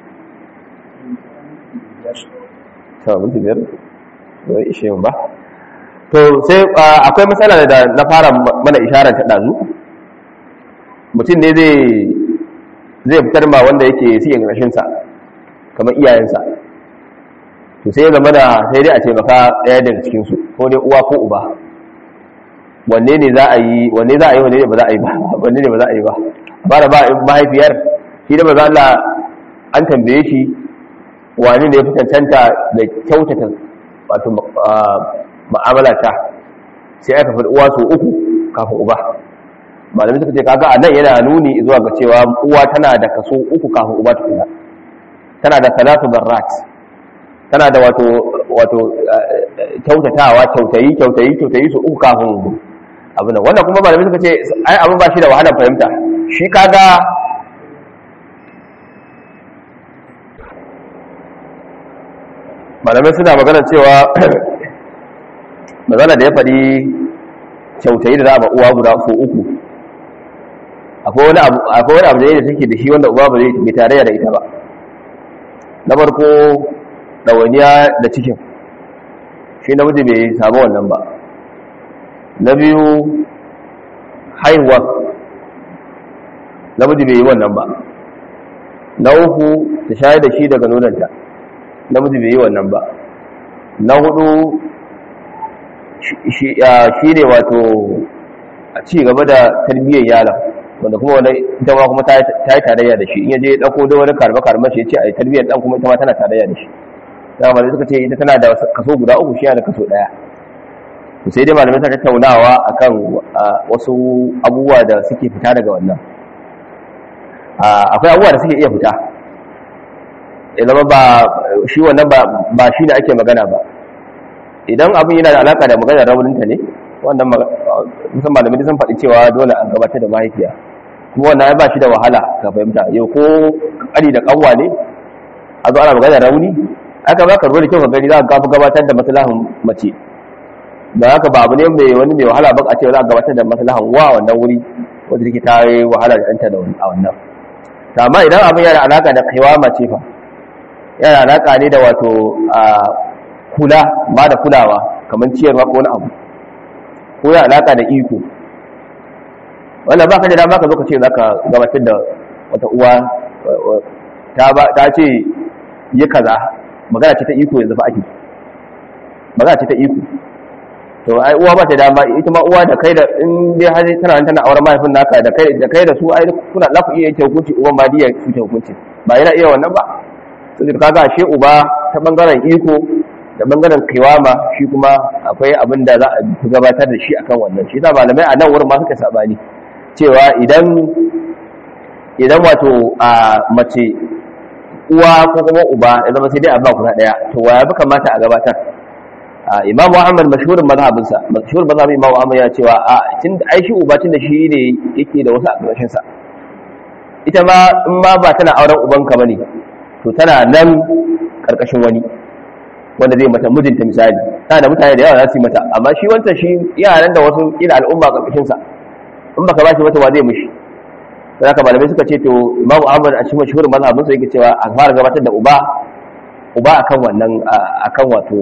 to mun biyar ba ishe ba to sai akwai matsala da na fara mana isharar ta dazu mutum ne zai zai fitar ma wanda yake siyan rashinsa kamar iyayensa to sai zama da sai dai a ce baka ɗaya daga cikinsu ko dai uwa ko uba wanne ne za a yi wanne za a yi wanne ne ba za a yi ba wanne ne ba za a yi ba ba da ba mahaifiyar shi da maza Allah an tambaye shi wani ne ya fi cancanta da kyautata wato ma'amala ta sai aka faɗi uwa su uku kafin uba malamai suka ce kaga a nan yana nuni zuwa ga cewa uwa tana da kaso uku kafin uba tukuna tana da salatu barrat tana da wato wato kyautatawa kyautayi kyautayi kyautayi su uku kafin abin wannan kuma malamai suka ce ai abin ba shi da wahalar fahimta shi kaga malamai suna magana cewa magana da ya faɗi kyautayi da za a ba uwa guda su uku akwai wani abu da take da shi wanda uba ba zai bai tarayya da ita ba na farko ɗawainiya da cikin shi namiji bai samu wannan ba na biyu haihuwa namiji bai yi wannan ba na uku ta shayar da shi daga nonanta namiji bai yi wannan ba na hudu shi ne wato a ci gaba da tarbiyyar yaron wanda kuma wani ita ma kuma ta yi tarayya da shi in yaje ya dauko da wani karba karba shi ya ce a yi tarbiyyar dan kuma ita ma tana tarayya da shi da malamai suka ce ita tana da kaso guda uku shi yana da kaso daya to sai dai malamai suka tattaunawa akan wasu abubuwa da suke fita daga wannan akwai abubuwa da suke iya fita ya zama ba shi wannan ba shi ne ake magana ba idan abin yana da alaka da maganar rauninta ne wannan musan malamai sun faɗi cewa dole an gabatar da mahaifiya kuma wannan ya ba shi da wahala ka fahimta yau ko ƙari da ƙanwa ne a zo ana maganar rauni aka ba ka ruwa da kyau ka gani za ka gabatar da maslahan mace da haka ba abu ne mai wani mai wahala ba a ce za a gabatar da maslahan wa wannan wuri wanda take ta yi wahala da ɗanta da a wannan amma idan abin yana alaka da kaiwa mace fa yana alaka ne da wato kula ba da kulawa kamar ciyarwa ko wani abu ko ya alaka da iko wannan ba ka da dama ka zo ka ce za ka gabatar da wata uwa ta ce yi kaza magana ce ta iko yanzu fa ake magana ce ta iko to ai uwa ba ta dama ita ma uwa da kai da in dai har tana tana auren mahaifin naka da kai da kai da su ai kuna za ku iya yanke hukunci uban ba diya su hukunci ba yana iya wannan ba to kaga ashe uba ta bangaren iko da bangaren kiwama shi kuma akwai abin da za a fi gabatar da shi akan wannan shi yasa malamai a nan wurin ma suka sabani cewa idan idan wato a mace uwa ko kuma uba ya zama sai dai a ba guda daya to wa ya fi kamata a gabatar imam Muhammad mashhurin mazhabinsa mashhurin mazhabin imam Muhammad ya cewa a tun ai shi uba tun da shi ne yake da wasu a ƙarshen sa ita ma in ma ba tana auren ubanka bane to tana nan karkashin wani wanda zai mata mijinta misali tana da mutane da yawa za su yi mata amma shi wancan shi yaran da wasu ila al'umma karkashin sa in baka bashi mata wa zai mishi sai haka malamai suka ce to imamu ahmad a cikin mashhurin mazhabin sa yake cewa a fara gabatar da uba uba akan wannan akan wato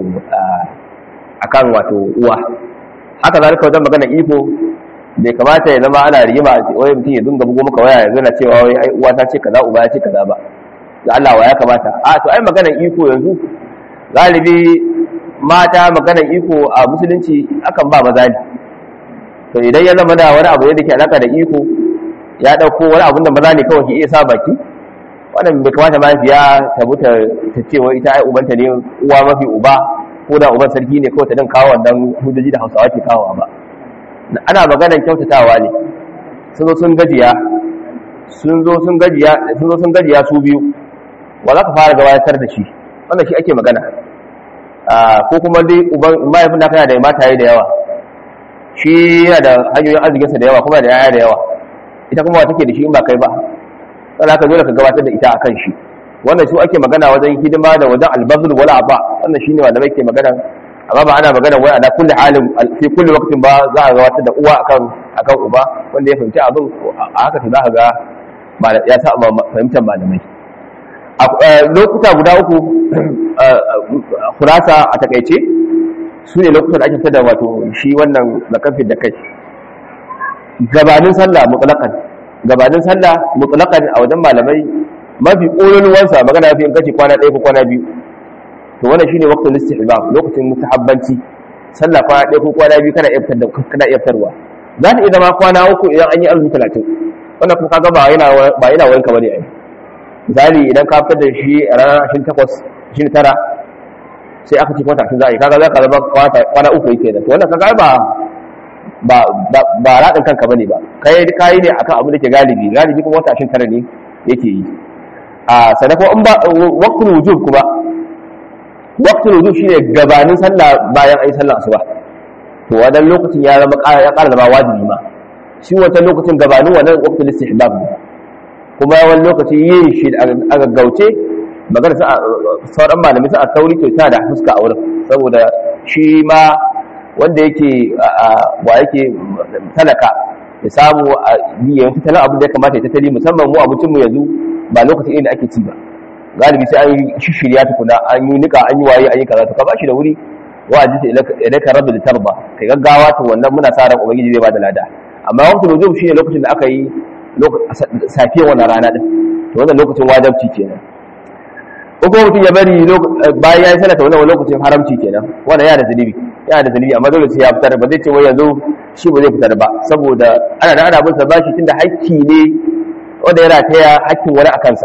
akan wato uwa haka zalika wajen magana iko bai kamata ya zama ana rigima wai mutum ya dinga bugo maka waya yanzu na cewa wai ai uwa ta ce kaza uba ya ce kaza ba da Allah wa ya kamata a to ai magana iko yanzu galibi mata magana iko a musulunci akan ba maza ne to idan ya zama da wani abu da ke alaka da iko ya dauko wani abun da maza ne kawai ke iya sa baki wannan bai kamata mahaifiya ta buta ta ce wai ita ai ubanta ne uwa mafi uba ko da uban sarki ne kawai ta din kawo wannan hujjoji da hausawa ke kawo ba ana maganar kyautatawa ne sun zo sun gajiya sun zo sun gajiya sun zo sun gajiya su biyu wa za ka fara gabatar da shi wannan shi ake magana ko kuma dai uban mahaifin da kana da mataye da yawa shi yana da hanyoyin arzikinsa da yawa kuma da yaya da yawa ita kuma take da shi in ba kai ba sai ka dole ka gabatar da ita akan shi wannan su ake magana wajen hidima da wajen albazul wala ba wannan shine wanda muke magana amma ba ana magana wai ana kulli halin fi kulli waqtin ba za a gabatar da uwa akan akan uba wanda ya fahimci abin a haka to za ka ga ya sa fahimtar malamai lokuta guda uku kurasa a takaice su ne lokutan da ake fitar da wato shi wannan zakafin da kai gabanin sallah mutlaqan gabanin sallah mutlaqan a wajen malamai mafi ƙololuwansa magana fi in kace kwana ɗaya ko kwana biyu to wannan shine waqtul istihbab lokacin mustahabbanci sallah kwana ɗaya ko kwana biyu kana iya fitar kana iya fitarwa za ta iya zama kwana uku idan an yi azumi talatin wannan kuma kaga ba yana ba yana wanka bane ai misali idan ka fitar da shi a ranar ashirin takwas ashirin tara sai aka ce kwata za a yi kaga za ka zama kwana uku yake da wannan kaga ba ba ba raɗin kanka bane ba kai kai ne akan abu da ke galibi galibi kuma wata ashirin tara ne yake yi a sadako in ba waqtul wujub kuma waqtul wujub shine gabanin sallah bayan ayi sallah asuba to wannan lokacin ya zama ya ƙara zama wajibi ma shi wancan lokacin gabanin wannan waqtul istihbab ne kuma wani lokaci yin shi a gaggauce magana sa sauran malamai sa a sauri to ta da fuska a wurin saboda shi ma wanda yake wa yake talaka ya samu a biyan tattalin abin da ya kamata ya tattali musamman mu abincin mu yanzu ba lokacin inda ake ci ba galibi sai an yi shishirya tukuna an yi nika an yi waye an yi kaza to ka bashi da wuri wa aji idan ka rabu da tarba kai gaggawa to wannan muna sa ran ubangiji zai bada lada amma waqtul wujub shine lokacin da aka yi safiyar wannan rana din to wannan lokacin wajibci kenan ko kuma mutum ya bari bayan ya yi salata wannan lokacin haramci kenan wannan yana da zunubi yana da zunubi amma dole sai ya fitar ba zai ce wai yanzu shi ba zai fitar ba saboda ana da ana bin sa bashi tunda hakki ne wanda yana taya hakkin wani a kansa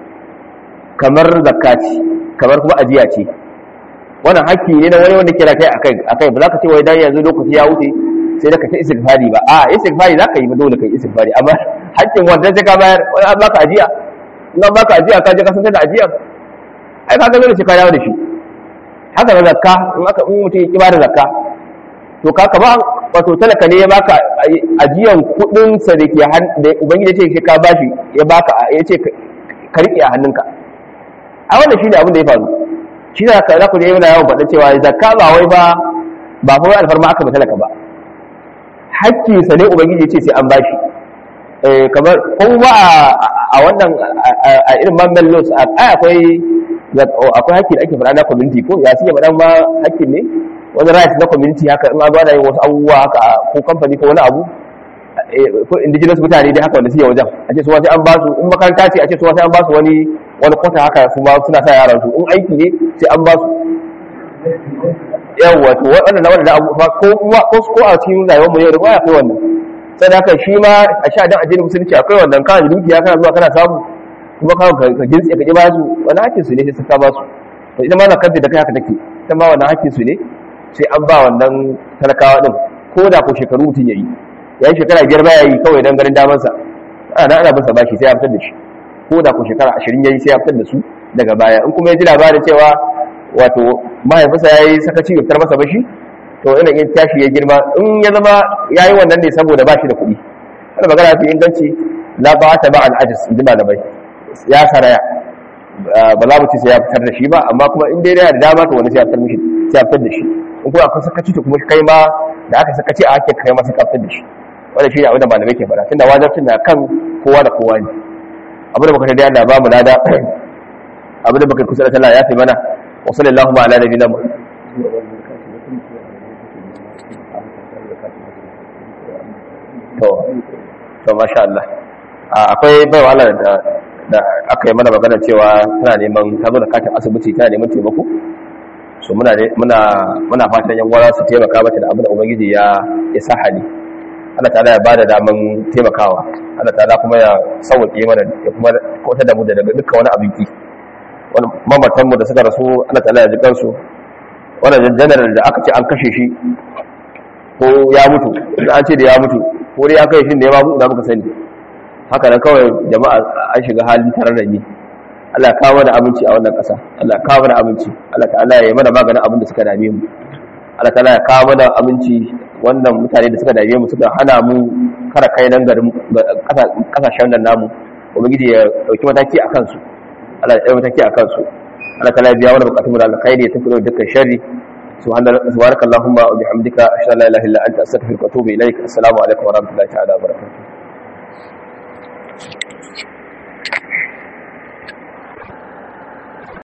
kamar zakati kamar kuma ajiya ce wannan hakki ne na wani wanda kira kai akai akai ba za ka ce wai dan yanzu lokaci ya wuce sai da ka ta istighfari ba a istighfari za ka yi ba dole ka yi istighfari amma hakkin wanda sai ka bayar wani an baka ajiya in an baka ajiya ka je ka san da ajiyar ai ka ga dole sai ka dawo da shi haka na zakka in aka in mutum ya ki bada zakka to ka kama wato talaka ne ya baka ajiyan kudin sa da ke da ubangiji ya ce ka bashi ya baka ya ce ka rike a hannunka a wannan shine abin da ya faru shi da za ku je yana yawan faɗa cewa zakka ba wai ba ba fa wai alfarma aka ba talaka ba hakki sa ne ubangiji ya ce sai an bashi kamar kuma a wannan a irin mamman laws ai akwai akwai hakki da ake faɗa na community ko ya suke faɗa ma hakkin ne wani right na community haka in an zo yin wasu abubuwa haka ko kamfani ko wani abu ko indigenous mutane dai haka wanda suke wajen a ce su sai an ba su in makaranta ce a ce su sai an ba su wani wani kwata haka su ma suna sa yaran su in aiki ne sai an ba su yawa to wannan na wannan abu ko ko ko a cikin rayuwar mu yau da baya kai wannan sai da haka shi ma a sha dan addinin musulunci akwai wannan kana da dukiya kana zuwa kana samu kuma ka ka gintse ka ji ba su wani hakkin su ne sai ka ba su to ita ma na kanta da kai haka take ita ma wannan hakkin su ne sai an ba wannan talakawa din ko da ko shekaru mutum yayi ya yi shekara biyar baya yi kawai don ganin damansa ana ana bin sa bashi sai ya fitar da shi ko da ku shekara ashirin yayi sai ya fitar da su daga baya in kuma ya ji labarin cewa wato mahaifinsa ya yi sakaci ya fitar masa bashi to ina yin tashi ya girma in ya zama ya yi wannan ne saboda bashi da kuɗi wanda magana fi inganci la ba ta ba al'ajis in ji malamai ya saraya ba za mu ci sai ya fitar da shi ba amma kuma in dai yana da dama to wani sai ya fitar mishi sai ya fitar da shi in kuma akwai sakaci to kuma kai ma da aka sakaci a ake kai ma sai ka fitar da shi wanda shi ne abin da malamai ke faɗa tunda wajibcin na kan kowa da kowa ne abin da muka ta da Allah ba mu lada abin da muka kusa da Allah ya fi mana wa sallallahu ala nabiyina to to masha Allah akwai baiwa Allah da da aka yi mana magana cewa tana neman ta zo da katin asibiti tana neman taimako so muna muna muna fatan yan gwara su taimaka mata da abin da ubangiji ya ya sa hali Allah ta'ala ya bada daman taimakawa Allah ta'ala kuma ya sauke mana ya kuma kautar da mu daga dukkan wani abin ki wani mamatan mu da suka rasu Allah ta'ala ya ji kansu wannan general da aka ce an kashe shi ko ya mutu an ce da ya mutu ko dai an kai shi da ya babu da muka sani haka nan kawai jama'a an shiga halin tare da ni Allah ya kawo da aminci a wannan ƙasa Allah ya kawo da aminci Allah ta'ala ya yi mana maganin abin da suka dame mu Allah ta'ala ya kawo mana aminci wannan mutane da suka dame mu suka hana mu kara kai nan garin kasashen nan namu ubangiji ya dauki mataki a kansu Allah ya dauki mataki a kansu Allah ta'ala ya biya mana bukatun mu da alkhairi ya tafi da dukkan sharri subhanakallahumma wa bihamdika ashhadu an la ilaha illa anta astaghfiruka wa atubu ilaik assalamu alaikum wa rahmatullahi ta'ala wa barakatuh